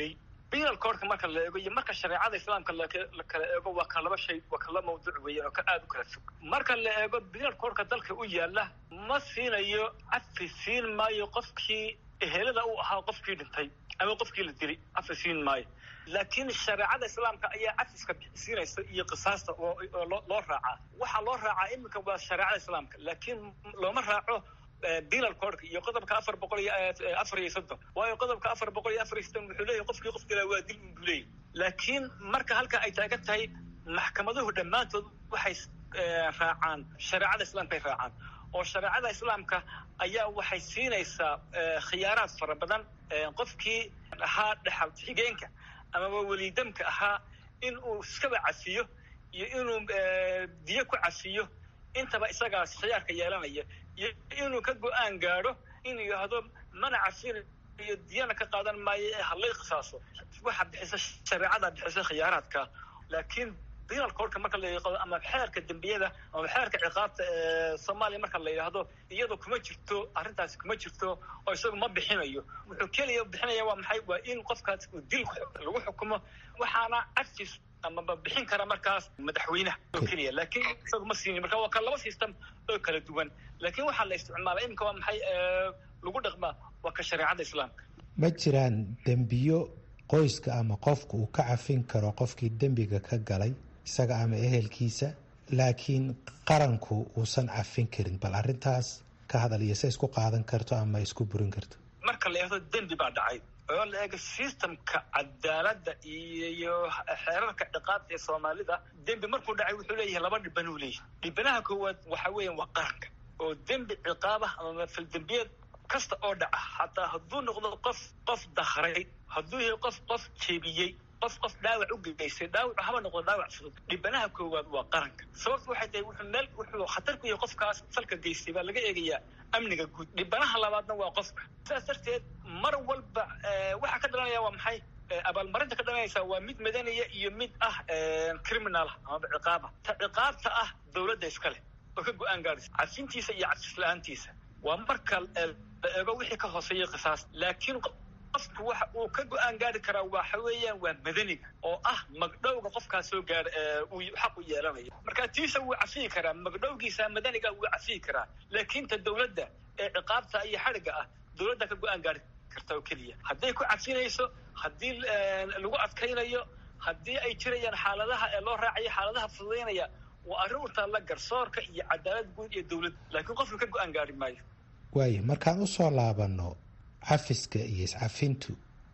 penal codka marka la eego iyo marka shareecada islaamka la kala eego waa ka laba shay waa ka laba mawduuc weeyaan oo ka aada u kala fog marka la eego penal codka dalka u yaala ma siinayo cafi siin maayo qofkii ehelada u ahaa qofkii dhintay ama qofkii la dilay cafi siin maayo laakiin shareecada islaamka ayaa cafiska siinaysa iyo qisaasta oo loo raacaa waxaa loo raacaa iminka waa shareecada islaamka laakiin looma raaco penal codka iyo qodobka afar boqol iyo afar iyo soddon waayo qodobka afar boqol iyo afar iyo soddon wuxuu leeyahay qofkii qof dilaa waa dil buu leeyahy laakiin marka halka ay taagan tahay maxkamaduhu dhammaantood waxay raacaan shareecada islaamkaay raacaan oo shareecada islaamka ayaa waxay siinaysaa khiyaaraad fara badan qofkii ahaa dhexal xigeenka amaba welidamka ahaa in uu iskaba cafiyo iyo inuu diyo ku cafiyo intaba isagaas khiyaarka yeelanaya iyo inuu ka go-aan gaadho inuu yidhaahdo mana cafinayo diyana ka qaadan maayo ee halay qisaaso waxa bixisa shareecada bixisa khiyaaraadka laakiin penal codka marka la yaqado ama xeerka dembiyada ama xeerka ciqaabta ee soomaaliya marka la yidhaahdo iyadoo kuma jirto arrintaasi kuma jirto oo isagu ma bixinayo wuxuu keliya bixinaya waa maxay waa in qofkaas uu dil lagu xukumo waxaana cafis amaba bixin kara markaas madaxweynaha oo keliya laakiin isagu ma siinin marka waa ka laba system oo kala duwan laakiin waxaa la isticmaala iminka waa maxay lagu dhaqmaa waa ka shareecada islaamka ma jiraan dembiyo qoyska ama qofka uu ka cafin karo qofkii dembiga ka galay isaga ama ehelkiisa laakiin qaranku uusan cafin karin bal arrintaas ka hadal iyo se isku qaadan karto ama isku burin karto marka la yidhahdo dembi baa dhacay oo la eego systemka cadaaladda iyo xeerarka ciqaabta ee soomaalida dembi markuu dhacay wuxuu leeyahay laba dhibanuu leeyahay dhibanaha koowaad waxa weeyaan waa qaranka oo dembi ciqaabah ama faldembiyeed kasta oo dhaca xataa hadduu noqdo qof qof dakray hadduu yahay qof qof jebiyey qof qof dhaawac u geystay dhaawac haba noqdo dhaawac fudud dhibanaha koowaad waa qaranka sababtu waxay tahay wuxuu meel wuxuu khatar ku yahay qofkaas falka geystay baa laga eegayaa amniga guud dhibanaha labaadna waa qofka sidaas darteed mar walba waxaa ka dhalanaya waa maxay abaalmarinta ka dhalanaysa waa mid madaniya iyo mid ah criminal amaba ciqaaba ta ciqaabta ah dowladda iska leh oo ka go-aan gaadhaysa cafintiisa iyo cafis la-aantiisa waa marka la eego wixii ka hooseeya qisaas laakiin qofku waxa uu ka go-aan gaari karaa waxa weeyaan waa madaniga oo ah magdhowga qofkaas soo gaara uu xaq u yeelanayo marka tiisa wuu cafiyi karaa magdhowgiisa madaniga wuu cafiyi karaa laakiin ta dowladda ee ciqaabta iyo xadhiga ah dowladda ka go-aan gaari karta oo keliya hadday ku cafinayso haddii lagu adkaynayo haddii ay jirayaan xaaladaha ee loo raacayo xaaladaha fududaynaya waa arrin u taalla garsoorka iyo cadaalad guud iyo dowladda laakiin qofka ka go-aan gaari maayo waayo markaan usoo laabano cafiska iyo iscafintu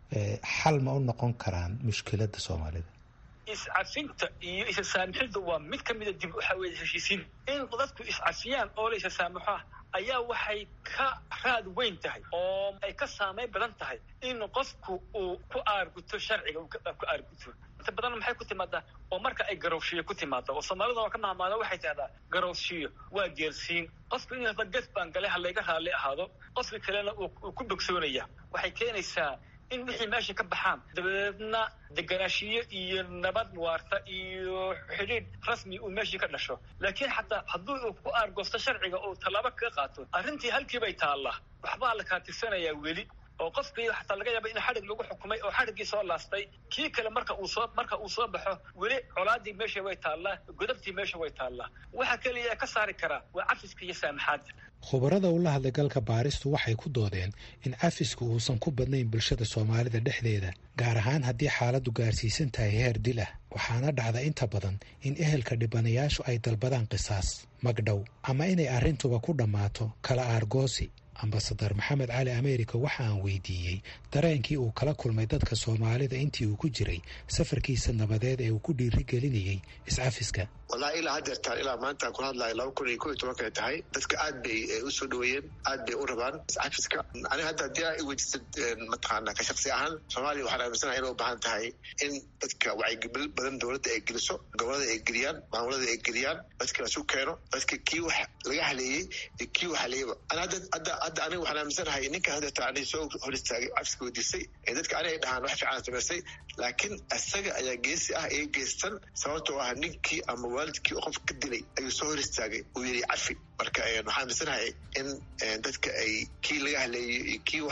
xal ma u noqon karaan mushkiladda soomaalida iscafinta iyo isasaamixidda waa mid ka mida dib waxa weye heshiisiin in dadku iscafiyaan oo la isasaamaxo ayaa waxay ka raad weyn tahay oo ay ka saameyn badan tahay in qofku uu ku aarguto sharciga uu ku aarguto inta badan maxay ku timaadaa oo marka ay garowshiyo ku timaada oo soomaalida oo ka mahmaada waxay tahdaa garowshiyo waa geersiin qofku in hada gef baan galay ha layga raalli ahaado qofka kalena uu ku bogsoonaya waxay keenaysaa in wixii meesha ka baxaan dabadeedna deganaashiyo iyo nabad waarta iyo xidhiidh rasmi uu meeshii ka dhasho laakiin xataa hadduu uu ku aargoosto sharciga uu tallaabo kaga qaato arrintii halkiibay taallaa waxbaa la kaatirsanayaa weli oo qofkii xataa laga yaaba in xadhig lagu xukumay oo xadhiggii soo laastay kii kale marka uu soo marka uu soo baxo weli colaadii meesha way taallaa godabtii meesha way taallaa waxa keliya ee ka saari karaa waa cafiska iyo saamaxaadda khubarada ula hadlay galka baaristu waxay ku doodeen in cafisku uusan ku badnayn bulshada soomaalida dhexdeeda gaar ahaan haddii xaaladdu gaarsiisan tahay heer dil ah waxaana dhacda inta badan in ehelka dhibanayaashu ay dalbadaan qisaas magdhow ama inay arrintuba ku dhammaato kala aargoosi ambasadar maxamed cali america waxa aan weydiiyey dareenkii uu kala kulmay dadka soomaalida intii uu ku jiray safarkiisa nabadeed ee uu ku dhiirigelinayay iscafiska wallahi ilaa haddeertaan ilaa maanta ku hadlayo laba kun iyo ko iyo tobankay tahay dadka aad bay usoo dhaweeyeen aad bay u rabaan iscafiska aniga hadda haddii aa iweydiisad mataqaana ka shaksi ahaan soomaaliya waxaan aaminsanahay inay u baahan tahay in dadka wacyigelin badan dowladda ay geliso gobolada ay geliyaan maamulada ay geliyaan dadka lasu keeno dadka kii wax laga haleeyey iyo kii wax haleeyaba ana hadda hadda hadda aniga waxaan aaminsanahay ninkan haddeerta ani soo hor istaagay cafiska weydiisay ee dadka ani ay dhahaan wax fiican samaysay laakiin isaga ayaa geesi ah ee geystan sababtoo ah ninkii ama waalidkii oo qof ka dilay ayuu soo hor istaagay uu yidhi cafi marka waxaan aaminsanahay in dadka ay kii laga haleeyey iyo kii wax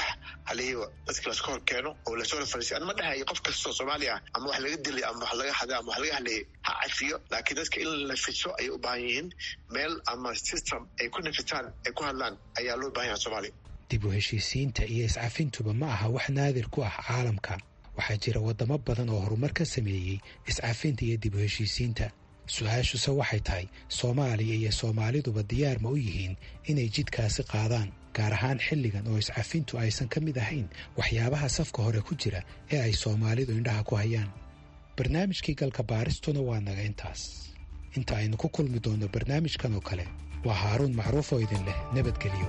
halihiiba dadka laska hor keeno oo lasoo hor fariisiyo an ma dhahayo qof kastoo soomaali ah ama wax laga dilay ama wax laga haday ama wax laga hadlayay ha cafiyo laakiin dadka in la nafiso ayay u baahan yihiin meel ama system ay ku nafistaan ay ku hadlaan ayaa loo baahan yaha soomaaliya dib u heshiisiinta iyo iscafintuba ma aha wax naadir ku ah caalamka waxaa jira waddamo badan oo horumar ka sameeyey iscafinta iyo dib u heshiisiinta su-aashuse waxay tahay soomaaliya iyo soomaaliduba diyaar ma u yihiin inay jidkaasi qaadaan gaar ahaan xilligan oo iscafintu aysan ka mid ahayn waxyaabaha safka hore ku jira ee ay soomaalidu indhaha ku hayaan barnaamijkii galka baaristuna waa naga intaas inta aynu ku kulmi doonno barnaamijkan oo kale waa haaruun macruuf oo idin leh nabadgelyo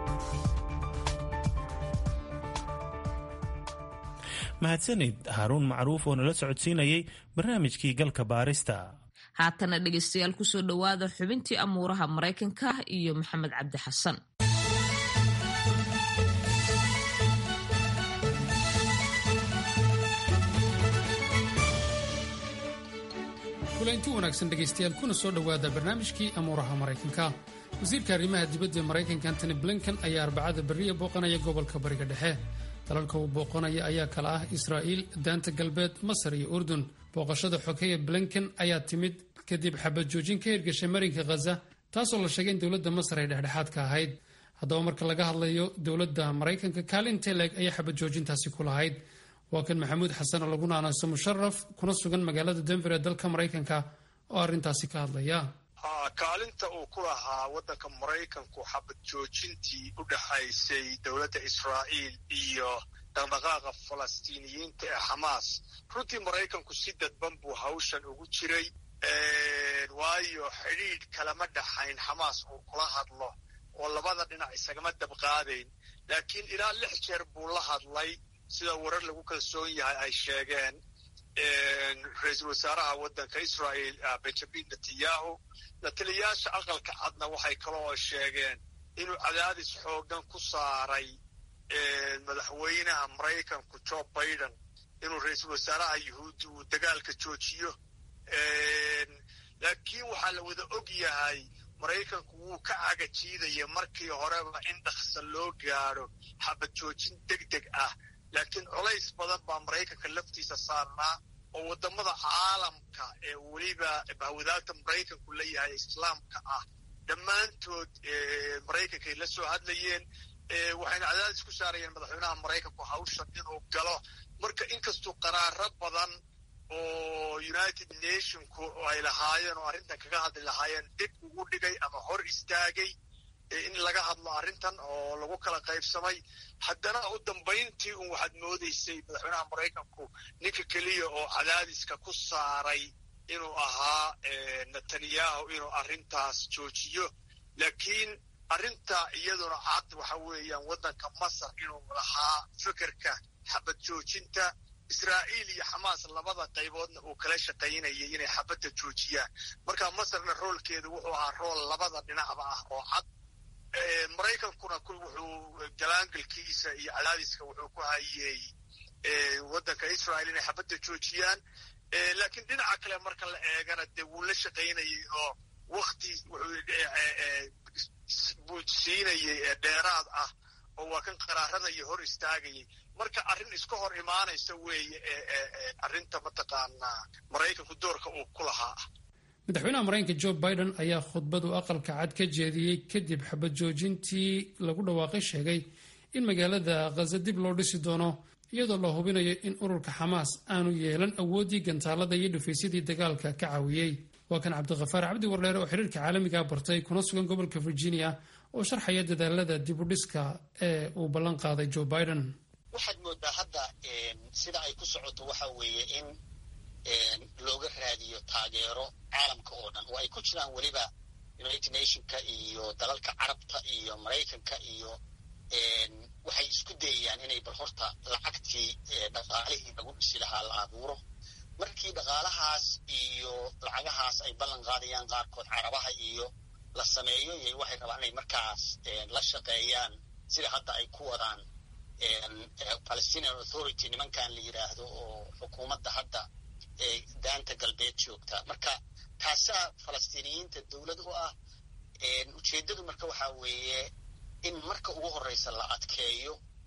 mahadsanid haaruun macruuf oo nala socodsiinayay barnaamijkii galka baarista haatana dhegaystayaal kusoo dhowaada xubintii amuuraha maraykanka iyo maxamed cabdi xasan kulanti wanaagsan dhegaystayaal kuna soo dhowaada barnaamijkii amuuraha maraykanka wasiirka arrimaha dibadda ee maraykanka antony blinken ayaa arbacada berriya booqanaya gobolka bariga dhexe dalalka uu booqanaya ayaa kala ah israa'iil daanta galbeed masar iyo urdun booqashada xogeya blinken ayaa timid kadib xabad joojin ka hirgashay marinka khaza taasoo la sheegay in dowladda masar ay dhexdhexaad ka ahayd haddaba marka laga hadlayo dowladda maraykanka kaalin teleg ayaa xabad joojintaasi ku lahayd waa kan maxamuud xasan oo lagu naanayso musharaf kuna sugan magaalada denver ee dalka maraykanka oo arrintaasi ka hadlaya kaalinta uu ku lahaa waddanka maraykanku xabad joojintii u dhexaysay dowladda israa'iil iyo dhaqdhaqaaqa falastiiniyiinta ee xamaas runtii maraykanku si dadban buu hawshan ugu jiray waayo xidhiidh kalama dhaxayn xamaas uu kula hadlo oo labada dhinac isagama dabqaadayn laakiin ilaa lix jeer buu la hadlay sida warar lagu kalsoon yahay ay sheegeen ra-iisul wasaaraha waddanka israa'iil benjamin netanyahu lataliyaasha aqalka cadna waxay kaloo sheegeen inuu cadaadis xooggan ku saaray madaxweynaha maraykanku joe biden inuu ra-iisul wasaaraha yuhuuddi uu dagaalka joojiyo laakiin waxaa la wada og yahay maraykanku wuu ka cagajiidaya markii horeba in dhaqsa loo gaadho xabad joojin deg deg ah laakiin colays badan baa maraykanka laftiisa saarnaa oo waddamada caalamka ee weliba bahwadaagta maraykanku leeyahay islaamka ah dhammaantood maraykankay la soo hadlayeen waxayna cadaadis ku saarayeen madaxweynaha maraykanku hawshan inuu galo marka inkastuu qaraaro badan oo united nationku ay lahaayeen oo arrintan kaga hadli lahaayeen dib ugu dhigay ama hor istaagay in laga hadlo arrintan oo lagu kala qaybsamay haddana u dambayntii un waxaad moodaysay madaxweynaha maraykanku ninka keliya oo cadaadiska ku saaray inuu ahaa netanyahu inuu arrintaas joojiyo laakiin arrinta iyaduna cad waxa weeyaan waddanka masar inuu lahaa fikirka xabad joojinta israa'iil iyo xamaas labada qayboodna uu kala shaqaynayay inay xabadda joojiyaan marka masarna roolkeedu wuxuu ahaa rool labada dhinacba ah oo cad maraykankuna wuxuu galaangalkiisa iyo cadaadiska wuxuu ku hayey waddanka israa'iil inay xabadda joojiyaan laakiin dhinaca kale marka la eegana dee wuu la shaqaynayay oo wakti buu siinayay dheeraad ah oo waa kan qaraarada iyo hor istaagayay marka arrin iska hor imaanaysa weeye arrinta mataqaanaa maraykanku doorka uu ku lahaa madaxweynaha maraykanka joe biden ayaa khudbadu aqalka cad ka jeediyey kadib xabad joojintii lagu dhawaaqay sheegay in magaalada khaza dib loo dhisi doono iyadoo la hubinayo in ururka xamaas aanu yeelan awooddii gantaalada iyo dhufaysyadii dagaalka ka caawiyey waa kan cabdikhafaar cabdi wardheere oo xiriirka caalamiga bartay kuna sugan gobolka virginia oo sharxaya dadaalada dibudhiska ee uu ballan qaaday joe biden waxaad moodaa hadda sida ay ku socoto waxa weeye in looga raadiyo taageero caalamka oo dhan oo ay ku jiraan weliba united nationka iyo dalalka carabta iyo maraykanka iyo waxay isku dayayaan inay bal horta lacagtii dhaqaalihii lagu dhisi lahaa la abuuro markii dhaqaalahaas iyo lacagahaas ay ballan qaadayaan qaarkood carabaha iyo la sameeyo y waxay rabaan inay markaas la shaqeeyaan sida hadda ay ku wadaan palestinian authority nimankan la yidhaahdo oo xukuumadda hadda daanta galbeed joogta marka taasaa falastiiniyiinta dowlad u ah ujeeddadu marka waxaa weeye in marka ugu horreysa la adkeeyo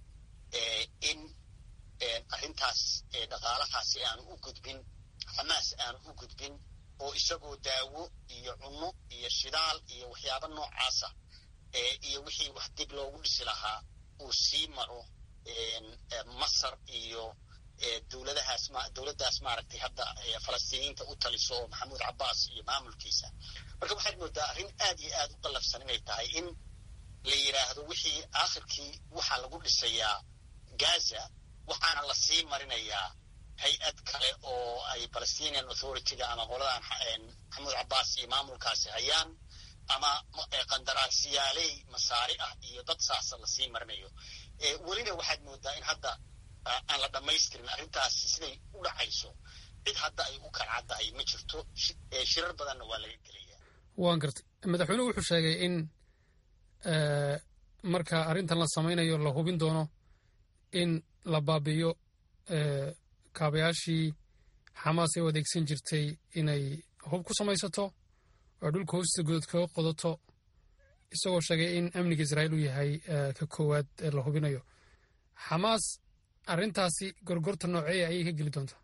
in arrintaas dhaqaalahaasi aanu u gudbin xamaas aanu u gudbin oo isagoo daawo iyo cunno iyo shidaal iyo waxyaabo noocaasa iyo wixii wax dib loogu dhisi lahaa uu sii maro masar iyo dowladahaas dowladdaas maaragtay hadda falastiiniyiinta u taliso oo maxamuud cabbaas iyo maamulkiisa marka waxaad moodaa arrin aad iyo aad u qallafsan inay tahay in la yidhaahdo wixii aakhirkii waxaa lagu dhisayaa gaza waxaana la sii marinayaa hay-ad kale oo ay palestinian authorityga ama qoladan maxamuud cabbaas iyo maamulkaasi hayaan ama qandaraasiyaaley masaari ah iyo dad saasa lasii marinayo welina waxaad moodaa in hadda aan la dhammaystirin arrintaasi siday u dhacayso cid hadda ay u kalcaddahay ma jirto shirar badanna waa laga gelaya waan gartay madaxweynuhu wuxuu sheegay in marka arrintan la samaynayo la hubin doono in la baabiyo kaabayaashii xamaas ay u adeegsan jirtay inay hub ku samaysato oo dhulka hoosta godod kaga qodato isagoo sheegay in amniga israa'iil uu yahay ka koowaad ee la hubinayo xamaas arrintaasi gorgorta nooceeya ayay ka geli doontaa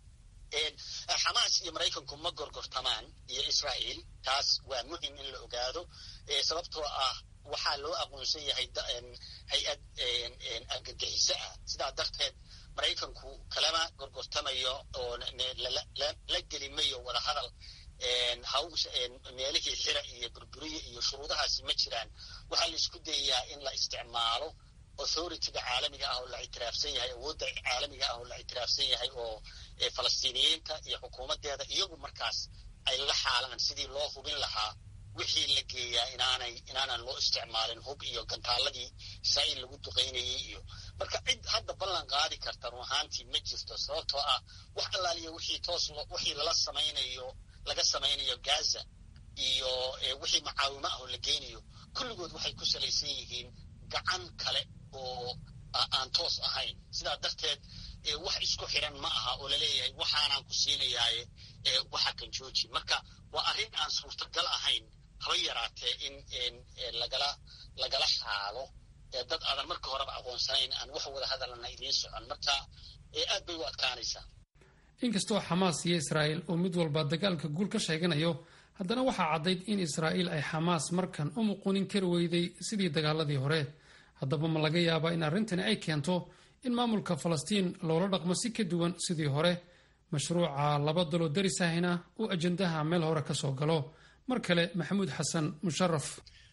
xamaas iyo maraykanku ma gorgortamaan iyo israa'iil taas waa muhim in la ogaado sababtoo ah waxaa loo aqoonsan yahay hay-ad argagixiso ah sidaa darteed maraykanku kalama gorgortamayo oo la gelimayo wada hadal haws meelihii xira iyo burburiye iyo shuruudahaasi ma jiraan waxaa la isku dayayaa in la isticmaalo authorityga caalamiga ah oo la ictiraafsan yahay awoodda caalamiga ah oo la ictiraafsan yahay oo falastiiniyiinta iyo xukuumaddeeda iyagu markaas ay la xaalaan sidii loo hubin lahaa wixii la geeyaa inaanay inaanan loo isticmaalin hub iyo gantaaladii israa'iil lagu duqaynayay iyo marka cid hadda ballan qaadi karta run ahaantii ma jirto sababtoo ah wax allaaliya wixii toos wixii lala samaynayo laga samaynayo gaza iyo wixii macaawimo ah oo la geynayo kulligood waxay ku salaysan yihiin gacan kale oo aan toos ahayn sidaa darteed wax isku xiran ma aha oo laleeyahay waxaanaan ku siinayaaye waxa kan jooji marka waa arrin aan suurtagal ahayn haba yaraatee in lagala lagala xaalo dad aadan marka horeba aqoonsanayn aan wax wada hadalana idiin socon marka aad bay u adkaanaysaa inkastoo xamaas iyo israa'iil uu mid walba dagaalka guul ka sheeganayo haddana waxaa caddayd in israa'iil ay xamaas markan u muquunin kari weyday sidii dagaaladii hore haddaba ma laga yaabaa in arrintani ay keento in maamulka falastiin loola dhaqmo si ka duwan sidii hore mashruuca laba daloo darisahina uu ajandaha meel hore ka soo galo mar kale maxamuud xasan musharaf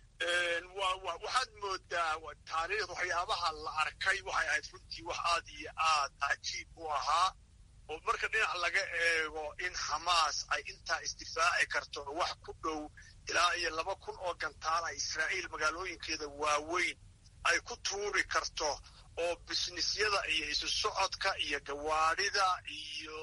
waxaad moodaa taariikhda waxyaabaha la arkay waxay ahayd runtii wax aad iyo aad cajiib u ahaa oo marka dhinac laga eego in xamaas ay intaa isdifaaci karto oo wax ku dhow ilaa iyo laba kun oo gantaala israa'iil magaalooyinkeeda waaweyn ay ku tuuri karto oo bisnisyada iyo isu socodka iyo gawaadhida iyo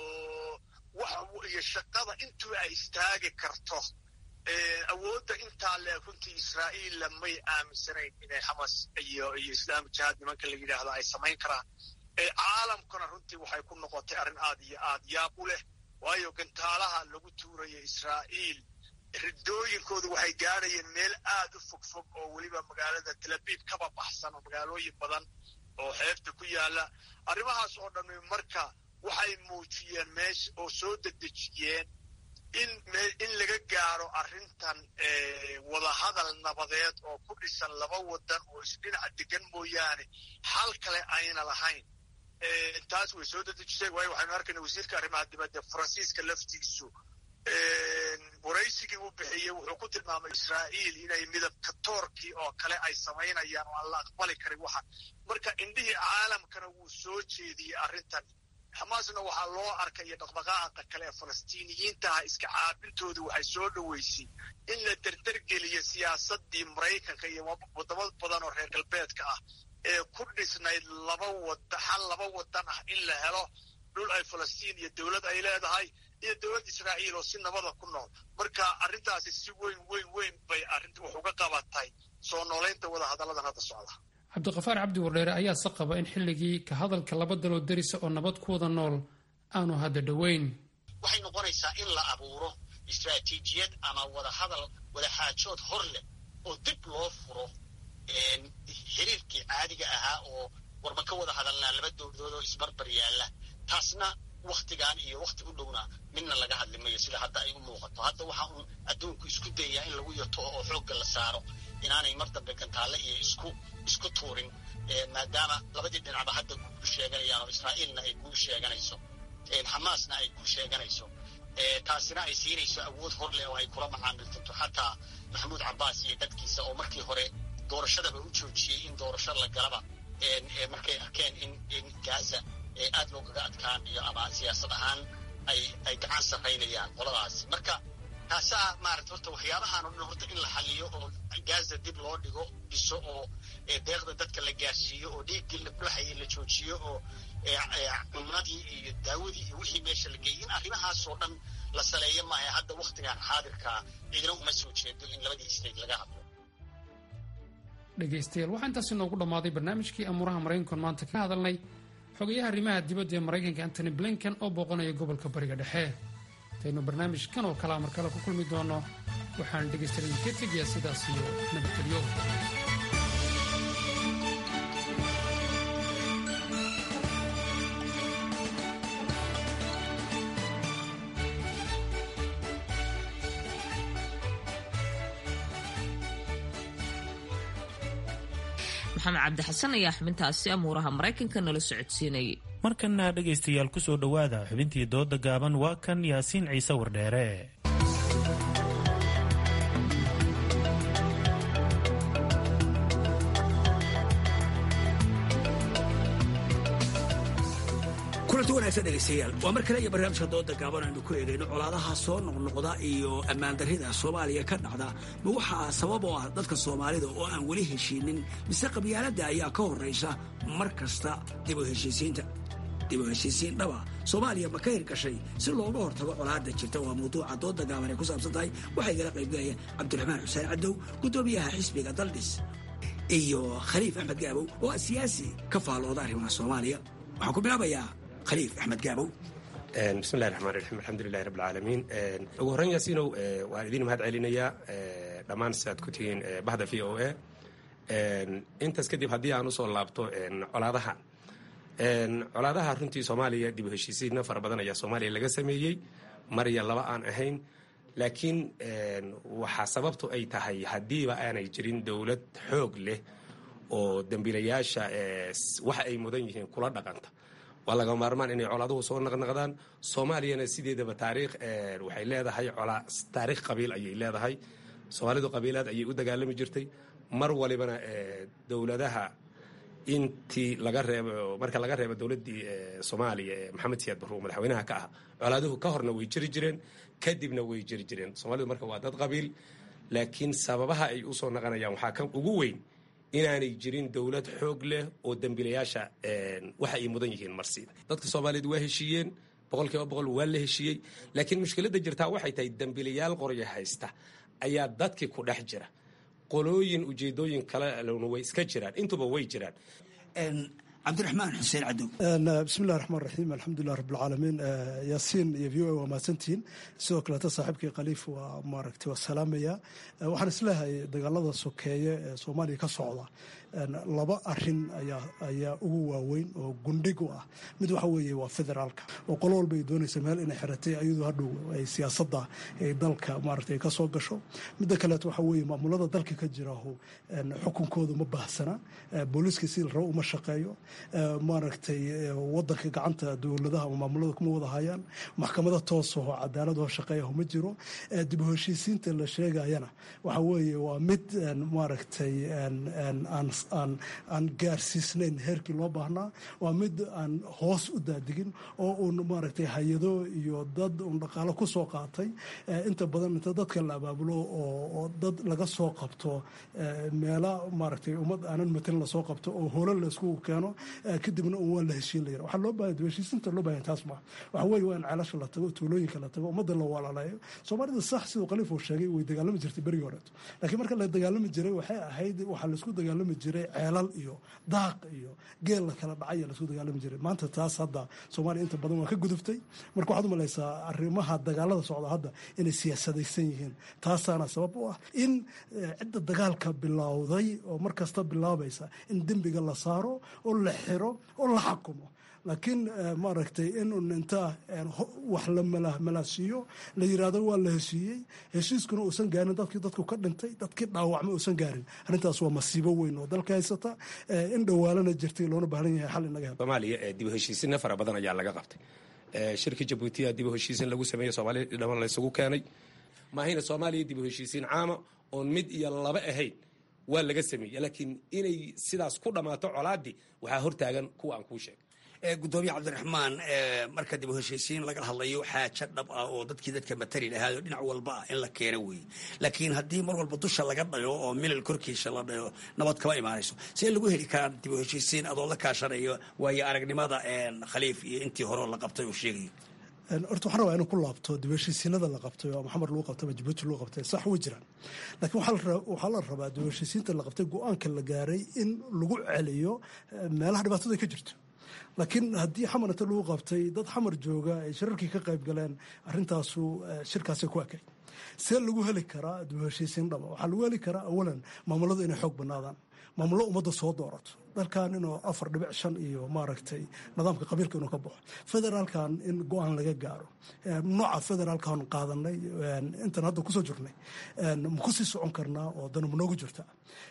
iyo shaqada intuu ay istaagi karto awoodda intaa le runtii israa'iilla may aaminsanayn inay xamas iyo iyo islaam jihaad nimanka la yidhaahdo ay samayn karaan caalamkuna runtii waxay ku noqotay arrin aad iyo aad yaab u leh waayo gantaalaha lagu tuurayo israa'iil ridooyinkoodu waxay gaadhayeen meel aad u fogfog oo weliba magaalada talabiib kaba baxsan oo magaalooyin badan oo xeebta ku yaalla arrimahaas oo dhammi marka waxay muujiyeen meesha oo soo dedejiyeen in in laga gaaro arrintan wadahadal nabadeed oo ku dhisan laba wadan oo isdhinaca degan mooyaane xal kale ayna lahayn taas way soo dedejisay waayo waxaynu arkayna wasiirka arrimaha dibadda faransiiska laftiisu waraysigii uu bixiyey wuxuu ku tilmaamay israa'iil inay midabka toorkii oo kale ay samaynayaan oo aan la aqbali karin waxa marka indhihii caalamkana wuu soo jeediyey arrintan xamaasna waxaa loo arkaya dhaqdhaqaaqa kale ee falastiiniyiintaha iska caabintooda waxay soo dhoweysay in la derdergeliyo siyaasadii maraykanka iyo wadamo badan oo reer galbeedka ah ee ku dhisnayd laba wada xal laba wadan ah in la helo dhul ay falastiin iyo dowlad ay leedahay iyo dowlad israa'iil oo si nabada ku nool marka arrintaasi si weyn weyn weyn bay arrinta wax uga qabatay soo noolaynta wada hadalladan hadda socda cabdiqafaar cabdi wardheere ayaa se qaba in xilligii ka hadalka laba daloo derisa oo nabad ku wada nool aanu hadda dhoweyn waxay noqonaysaa in la abuuro istraatiijiyad ama wada hadal wada xaajood hor leh oo dib loo furo xiriirkii caadiga ahaa oo warma ka wada oo isbarbar yaalla taasna waktigan iyo wakti u dhowna midna laga hadli mayo sida hadda ay u muuqato hadda waxa uun adduunku isku dayaa in lagu yato oo xoogga la saaro inaanay mar dambe gantaalle iyo isku isku tuurin maadaama labadii dhinacba hadda guul sheeganayaan oo israa'iilna ay guul sheeganayso xamaasna ay guul sheeganayso taasina ay siinayso awood hor leh oo ay kula macaamiltanto xataa maxamuud cabbaas iyo dadkiisa oo markii hore doorashadaba u joojiyey in doorasho la galaba markay arkeen in in gaza aad loogaga adkaanayo ama siyaasad ahaan ay ay gacan sarraynayaan qoladaasi marka taasaa maarata horta waxyaabahaan o dhan horta in la xaliyo oo gaza dib loo dhigo dhiso oo deeqda dadka la gaarsiiyo oo dhiiggii la dhuxayay la joojiyo oo cumnadii iyo daawadii iyo wixii meesha la geeyay in arrimahaasoo dhan la saleeyo maaha hadda waktigan xaadirkaa cidina uma soo jeedo in labadii state laga hadlo dhegaystayaal waxaa intaasi noogu dhammaaday barnaamijkii amuuraha maraykankan maanta ka hadalnay xogayaha arrimaha dibadda ee maraykanka antony blinken oo booqanaya gobolka bariga dhexe intaynu barnaamijkan oo kalea mar kale ku kulmi doono waxaan dhegaystayaal idinka tegayaa sidaas iyo nabadgelyo maxamed cabdi xasan ayaa xubintaasi amuuraha maraykanka nala socodsiinayay markana dhegaystayaal ku soo dhowaada xubintii dooda gaaban waa kan yaasiin ciise wardheere kulanti wanaagsan dhegaystayaal waa mar kale iyo barnaamijka dooda gaaban aynu ku eegayno colaadaha soo noqnoqda iyo ammaandarrida soomaaliya ka dhacda ma waxaa sabab oo ah dadka soomaalida oo aan weli heshiinin mise qabyaaladda ayaa ka horraysa mar kasta dib u heshiisiinta dib u heshiisiin dhaba soomaaliya ma ka hirgashay si looga hortago colaadda jirta waa mawduuca dooda gaaban ay ku saabsan tahay waxaa igala qaybgalaya cabdiraxmaan xuseen cadow guddoomiyaha xisbiga daldhis iyo khaliif axmed gaabow oo ah siyaasi ka faallooda arrimaha soomaaliya waxaan ku bilaabayaa khaliif axmed gaabow bismillahi raxmaan raxiim alxamdulilahi rabb alcaalamiin ugu horreyn yaasiinow waan idiin mahad celinayaa dhammaan sidaad ku tihiin bahda v o a intaas kadib haddii aan usoo laabto colaadaha colaadaha runtii soomaaliya dib u heshiisiinna fara badan ayaa soomaaliya laga sameeyey mar iyo laba aan ahayn laakiin waxaa sababtu ay tahay haddiiba aanay jirin dowlad xoog leh oo dembiilayaasha waxa ay mudan yihiin kula dhaqanta waa laga maarmaan inay colaaduhu soo naqnaqdaan soomaaliyana sideedaba taariikh waxay leedahay taariikh qabiil ayay leedahay soomaalidu qabiilaad ayay u dagaalami jirtay mar walibana dowladaha intii laga reebo marka laga reebo dowladdii soomaaliya ee maxamed siyaad barruur madaxweynaha ka ah colaaduhu ka horna way jiri jireen kadibna way jiri jireen soomaalidu marka waa dad qabiil laakiin sababaha ay usoo naqanayaan waxaa ka ugu weyn inaanay jirin dowlad xoog leh oo dembiilayaasha waxa ay mudan yihiin marsiida dadka soomaaliyeed waa heshiiyeen boqol kiiba boqol waa la heshiiyey laakiin mushkiladda jirtaa waxay tahay dembiilayaal qorya haysta ayaa dadkii ku dhex jira qolooyin ujeedooyin kalena way iska jiraan intuba way jiraan cabdiraxmaan xuseen cadow bismillahi raxmaan raxiim alxamdulilah rabbilcaalamiin yaasiin iyo v o a waa mahadsantihiin sidoo kaleeta saaxiibkii khaliif waa maaragtay waa salaamaya waxaan isleehay dagaalada sokeeye ee soomaaliya ka socda laba arin ayaa ugu waaweyn oo gundhig u ah mid waxa weeye waa federaalka oo qolo walba ay doonaysa meel inay xiratay ayadoo hadhow ay siyaasadda ay dalka maaragtay ka soo gasho midda kaleeto waxa weeye maamulada dalka ka jiraho xukunkooda ma baahsana booliiska si rabo uma shaqeeyo maaragtay wadanka gacanta dowladaha ama maamulada kuma wada hayaan maxkamada toosaho cadaaladoo shaqeeyaho ma jiro dib u heshiisiinta la sheegayana waxa weeye waa mid maaragtay aan gaarsiisnayn heerkii loo baahnaa waa mid aan hoos u daadigin oo uun maaragtay hay-ado iyo dad uun dhaqaalo ku soo qaatay inta badan inta dadka la abaabulo oo dad laga soo qabto meela maaragtay ummad aanan matelin lasoo qabto oo holo la isku keeno kadibna un waa la heshiin layira waxaa loo baahaya heshiisinta loo baahaya taas ma waxa weeye waa in ceelasha la tago tuulooyinka la tago ummadda la walaaleeyo soomaalida sax siduu khaliif uu sheegay way dagaalami jirtay berigii horeeto laakiin marka la dagaalami jiray waxay ahayd waxaa laisku dagaalami jiray ceelal iyo daaq iyo geel la kala dhacay laisku dagaalami jiray maanta taas hadda soomaaliya inta badan waa ka guduftay marka waxaad u malaysaa arrimaha dagaalada socda hadda inay siyaasadaysan yihiin taasaana sabab u ah in cidda dagaalka bilowday oo mar kasta bilaabaysa in dembiga la saaro oo la xiro oo la xakumo laakiin maaragtay inun intaa wax la malaasiiyo la yiraahdo waa la heshiiyey heshiiskuna uusan gaarin dadkii dadku ka dhintay dadkii dhaawacma uusan gaarin arrintaas waa masiibo weyn oo dalka haysata in dhawaalana jirtay loona baahan yahay xal inaga helo soomaaliya dib u heshiisinna fara badan ayaa laga qabtay shirkii jabuutiya dib u heshiisin lagu sameeyey soomaaliya dhaman la isugu keenay maahayna soomaaliya dib u heshiisiin caama oon mid iyo laba ahayn waa laga sameeyey laakiin inay sidaas ku dhammaato colaadii waxaa hortaagan kuwa aan kuu sheegay gudoomiye cabdiraxmaan marka dib u heshiisiin laga hadlayo xaaja dhab ah oo dadkii dadka matali lahaado dhinac walba ah in la keeno weeye laakiin haddii mar walba dusha laga dhayo oo milal korkiisa la dhayo nabad kama imaanayso see lagu heli karaa dib u heshiisiin adoo la kaashanayo waayo aragnimada khaliif iyo intii horeo la qabtay uu sheegayo horta waxaan rabaa inuu ku laabto dib u heshiisiinada la qabtay oo maxamed lagu qabtay ama jabuuti lagu qabtay sax way jiraan laakiin waxaa la rabaa dib u heshiisiinta la qabtay go-aanka la gaaray in lagu celiyo meelaha dhibaatada ka jirto laakiin haddii xamar inta lagu qabtay dad xamar jooga ay shirarkii ka qayb galeen arrintaasu shirkaasay ku ekay see lagu heli karaa dib u heshiisiin dhaba waxaa lagu heli karaa awalan maamuladu inay xoog banaadaan maamullo ummadda soo doorato dalkan inuu afar dhibic shan iyo maaragtay nidaamka qabiilka inuu ka baxo federaalkan in go-aan laga gaaro nooca federaalkan qaadanay intan hadda kusoo jirnay ma ku sii socon karnaa oo dana ma noogu jirta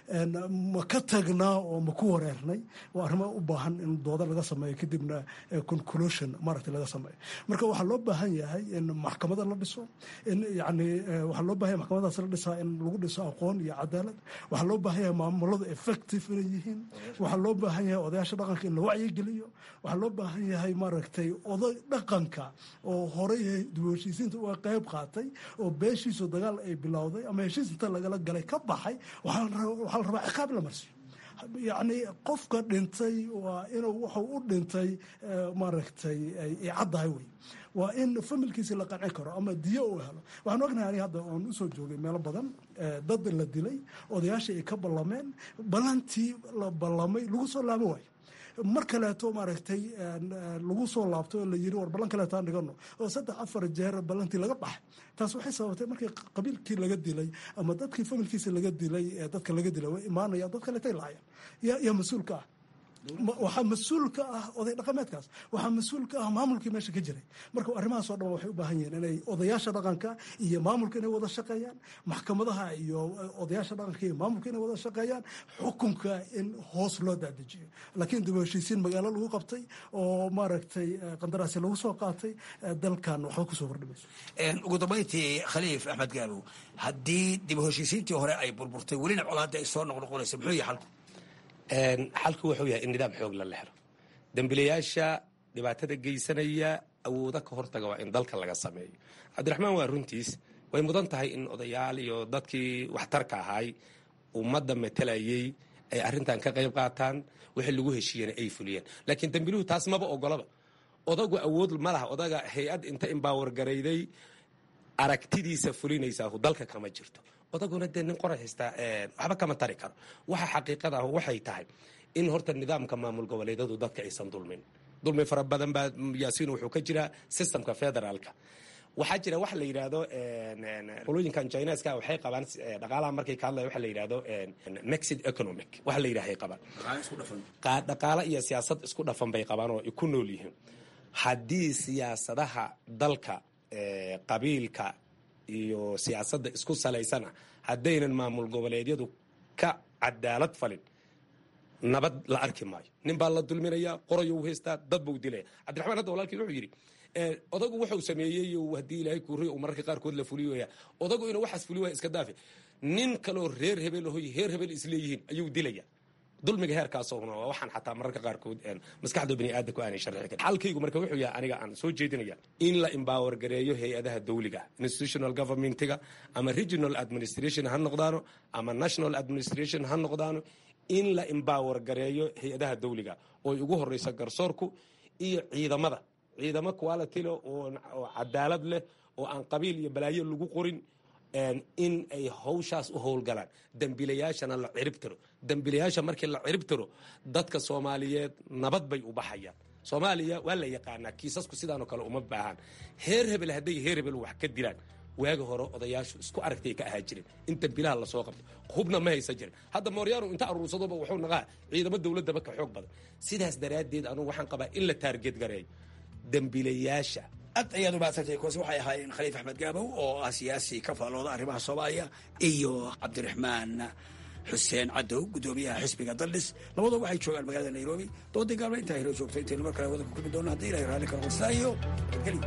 ma ka tagnaa oo ma ku wareernay waa arrimo u baahan in dooda laga sameeyo kadibna conclusion maaragtay laga sameeyo marka waxaa loo baahan yahay in maxkamada la dhiso in yani waxaa loo baahan yahay maxkamadaas la dhisaa in lagu dhiso aqoon iyo cadaalad waxaa loo baahan yahay maamulada effective inay yihiin waxaa loo baahan yahay odayaasha dhaqanka in la wacyigeliyo waxaa loo baahan yahay maaragtay oday dhaqanka oo horey dib u heshiisiinta uga qayb qaatay oo beeshiisu dagaal ay bilowday ama heshiis inta lagala galay ka baxay waxaa la rabaa ciqaab la marsiyo yacni qofka dhintay waa inuu wuxuu u dhintay maaragtay ay caddahay wey waa in familkiisi la qancin karo ama diyo uu helo waxaan ognahay aniga hadda oon usoo joogay meelo badan dad la dilay odayaashii ay ka ballameen ballantii la ballamay lagu soo laabo waayo mar kaleeto maaragtay lagu soo laabto oo la yiri war ballan kaleeto aan dhigano oo saddex afar jeer ballantii laga baxay taas waxay sababtay markii qabiilkii laga dilay ama dadkii familkiisa laga dilay dadka laga dilay way imaanayaan dad kaleetay laayaan yaa mas-uulka ah waxaa mas-uul ka ah oday dhaqameedkaas waxaa mas-uul ka ah maamulkii meesha ka jiray marka arrimahaasoo dhan waxay u baahan yihiin inay odayaasha dhaqanka iyo maamulka inay wada shaqeeyaan maxkamadaha iyo odayaasha dhaqanka iyo maamulka inay wada shaqeeyaan xukunka in hoos loo daadejiyo laakiin dib u heshiisiin magaalo lagu qabtay oo maaragtay qandaraasi lagu soo qaatay dalkan waxba kusoo kordhimayso ugu dambayntii khaliif axmed gaabow haddii dib u heshiisiintii hore ay burburtay welina colaadda ay soo noqnoqonaysa muxuu yahay xalku xalku wuxuu yahay in nidaam xoog la lehlo dembilayaasha dhibaatada geysanaya awooda ka hortaga waa in dalka laga sameeyo cabdiraxmaan waa runtiis way mudan tahay in odayaal iyo dadkii waxtarka ahaay ummadda matelayay ay arrintan ka qayb qaataan wixii lagu heshiiyena ay fuliyeen laakiin dembiluhu taas maba ogolaba odagu awood ma laha odaga hay-ad inta imbaawer garayday aragtidiisa fulinaysaa dalka kama jirto odaguna dee nin qoray haystaa waxba kama tari karo waxa xaqiiqada ah waxay tahay in horta nidaamka maamul goboleedyadu dadka aysan dulmin dulmi fara badan baa yaasiin wuxuu ka jiraa systemka federaalka waxaa jira waxa la yidhaahdo qolooyinkan chineska waxay qabaan dhaqaalaha markay ka hadlaya waxa la yidhahdo mexid economic waxa la yidhaha ay qabaan dhaqaalo iyo siyaasad isku dhafan bay qabaan oo ku nool yihiin haddii siyaasadaha dalka qabiilka iyo siyaasadda isku salaysana haddaynan maamul goboleedyadu ka cadaalad falin nabad la arki maayo nin baa la dulminayaa qorayo u haystaa dad buu dilaya cabdiraxmaan hadda walaalkii wuxuu yidhi odagu wuxuu sameeyey haddii ilaahay kuuriy uu mararka qaarkood la fuliyoya odagu inuu waxaas fuli waya iska daafe nin kaloo reer hebel ahoy heer hebel isleeyihiin ayuu dilaya dulmiga heerkaasna waa waxaan xataa mararka qaarkood maskaxda bani aadamku aanay sharxi karin xalkaygu marka wuxuu yahay aniga aan soo jeedinaya in la empower gareeyo hay-adaha dawliga institutional governmentiga ama regional administration ha noqdaano ama national administration ha noqdaano in la empower gareeyo hay-adaha dawliga oo ugu horeysa garsoorku iyo ciidamada ciidamo quality leh oo cadaalad leh oo aan qabiil iyo balaayo lagu qorin in ay hawshaas u howlgalaan dembiilayaashana la cirib tiro dembiilayaasha markii la cirib tiro dadka soomaaliyeed nabad bay u baxayaan soomaaliya waa la yaqaanaa kiisasku sidaanoo kale uma baahan heer hebel hadday heer hebel wax ka dilaan waagi hore odayaashu isku aragtay ka ahaa jireen in dambilaha lasoo qabto hubna ma haysan jirin hadda mooryaanu inta aruursadoba wuxuu naqaa ciidamo dowladaba ka xoog badan sidaas daraaddeed anugu waxaan qabaa in la taarget gareeyo dembilayaasha aad ayaad umahadsantay kuwaasi waxay ahaayeen khaliif axmed gaabow oo ah siyaasi ka faallooda arrimaha soomaaliya iyo cabdiraxmaan xuseen cadow guddoomiyaha xisbiga daldhis labadooba waxay joogaan magaalada nairobi doodii gaalba intaa hiro joogto intaynu mar kale wadanka kulmi doono haddii ilahay raalli karo sidaa iyo nabadgelyo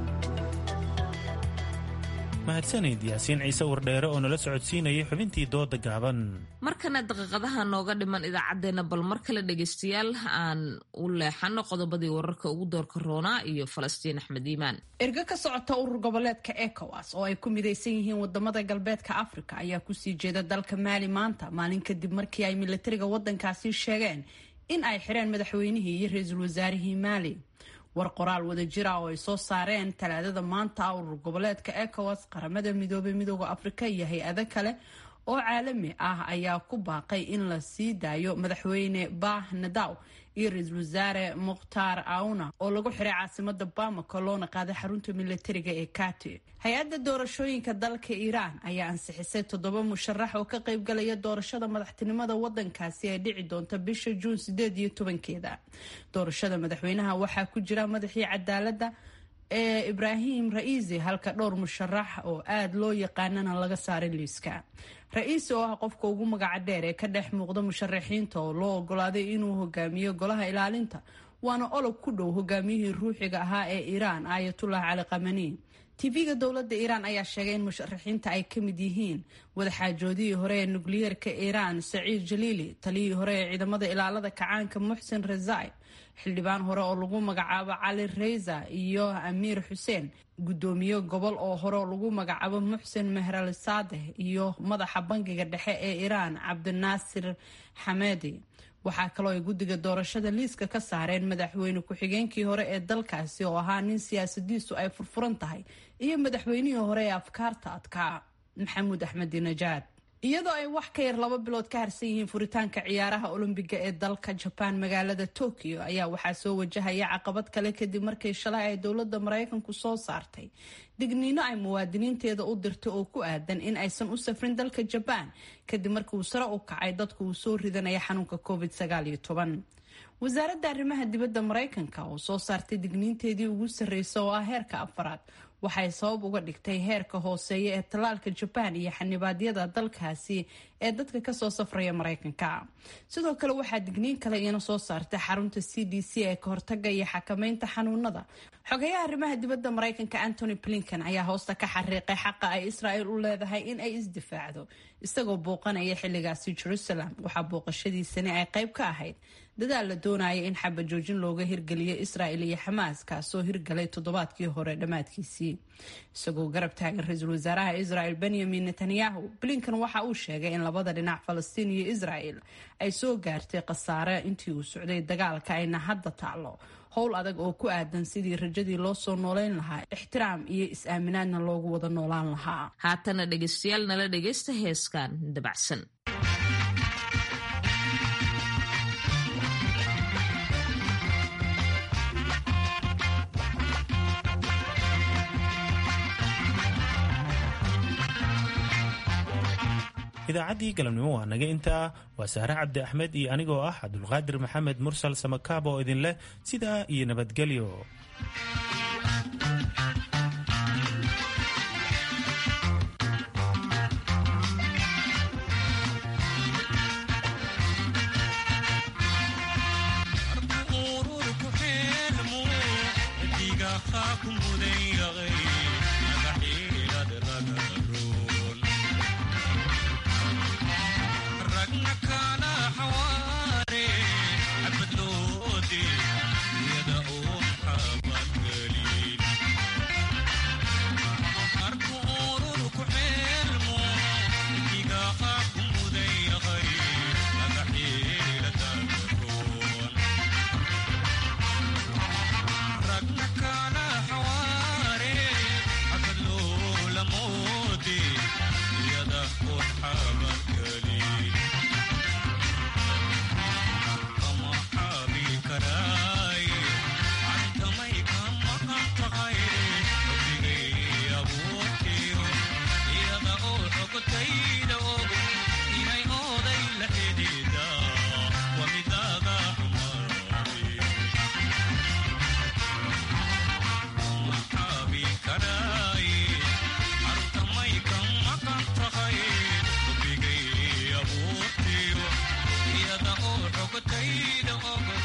mahadsanid yaasiin ciise wardheere oo nala socodsiinayay xubintii dooda gaaban markana daqiiqadaha nooga dhiman idaacaddeenna bal mar kale dhegaystayaal aan u leexano qodobadii wararka ugu doorka roonaa iyo falastiin axmed iimaan ergo ka socota urur goboleedka ecowas oo ay ku midaysan yihiin wadamada galbeedka afrika ayaa kusii jeeda dalka maali maanta maalin kadib markii ay milatariga wadankaasi sheegeen in ay xireen madaxweynihii iyo ra-iisul wasaarihii maali war qoraal wada jira oo ay soo saareen talaadada maanta urur goboleedka ecowas qaramada midoobay midooda afrika iyo hay-ado kale oo caalami ah ayaa ku baaqay in la sii daayo madaxweyne bah nadaw iyo ra-iisul wasaare mukhtaar auna oo lagu xiray caasimada bamako loona qaaday xarunta milatariga ee kati hay-adda doorashooyinka dalka iiraan ayaa ansixisay toddoba musharax oo ka qaybgalaya doorashada madaxtinimada wadankaasi ee dhici doonta bisha juun sideed iyo tobankeeda doorashada madaxweynaha waxaa ku jira madaxii cadaalada ee ibraahim ra-iisi halka dhowr musharax oo aada loo yaqaanana laga saaray liiska ra-iisi oo ah qofka ugu magaca dheer ee ka dhex muuqda musharaxiinta oo loo ogolaaday inuu hogaamiyo golaha ilaalinta waana olog ku dhow hogaamiyihii ruuxiga ahaa ee iiraan ayatullah cali kamani tv-ga dowladda iiraan ayaa sheegay in musharaxiinta ay ka mid yihiin wadaxaajoodihii hore ee nukliyeerka iiraan saciid jaliili taliyihii hore ee ciidamada ilaalada kacaanka muxsen rezai xildhibaan hore oo lagu magacaabo cali reysa iyo amiir xuseen guddoomiye gobol oo hore oo lagu magacaabo muxsen mehrali saadeh iyo madaxa bangiga dhexe ee iiraan cabdinaasir xamedi waxaa kaloo ay guddiga doorashada liiska ka saareen madaxweyne ku-xigeenkii hore ee dalkaasi oo ahaa nin siyaasadiisu ay furfuran tahay iyo madaxweynihii hore ee afkaarta adkaa maxamuud axmed dinajaad iyadoo ay wax ka yar laba bilood ka harsan yihiin furitaanka ciyaaraha olombiga ee dalka jabaan magaalada tokyo ayaa waxaa soo wajahaya caqabad kale kadib markii shalay ay dowladda maraykanku soo saartay digniino ay muwaadiniinteeda u dirtay oo ku aadan in aysan u safrin dalka jabaan kadib markii uu sare u kacay dadku uu soo ridanaya xanuunka covid wasaaradda arrimaha dibadda maraykanka oo soo saartay digniinteedii ugu sarreysa oo ah heerka afaraad waxay sabab uga dhigtay heerka hooseeya ee tallaalka jabaan iyo xanibaadyada dalkaasi ee dadka kasoo safraya maraykanka sidoo kale waxaa digniin kale iyana soo saartay xarunta c d c ee ka hortaga iyo xakameynta xanuunada xogeyaha arrimaha dibadda maraykanka antony blinken ayaa hoosta ka xariiqay xaqa ay israel u leedahay in ay isdifaacdo isagoo booqanaya xilligaasi jerusalem waxaa booqashadiisani ay qayb ka ahayd dadaal la doonaya in xabajoojin looga hirgeliyo israel iyo xamaas kaasoo hirgalay toddobaadkii hore dhammaadkiisii isagoo garab taagan ra-iisul wasaaraha israel benyamin netanyahu blinkan waxa uu sheegay in labada dhinac falastiin iyo israel ay soo gaartay khasaare intii uu socday dagaalka ayna hadda taalo howl adag oo ku aadan sidii rajadii loo soo nooleyn lahaa ixtiraam iyo is-aaminaadna loogu wada noolaan lahaa haatana dhegaystayaal nala dhegaysta heeskan dabacsan idaacaddii galabnimo waa naga intaa waa sahre cabdi axmed iyo anigoo ah cabdulqaadir maxamed mursal samakaab oo idin leh sidaa iyo nabadgelyo حواري عبد لودي يا داوم حبك ogotayda ogo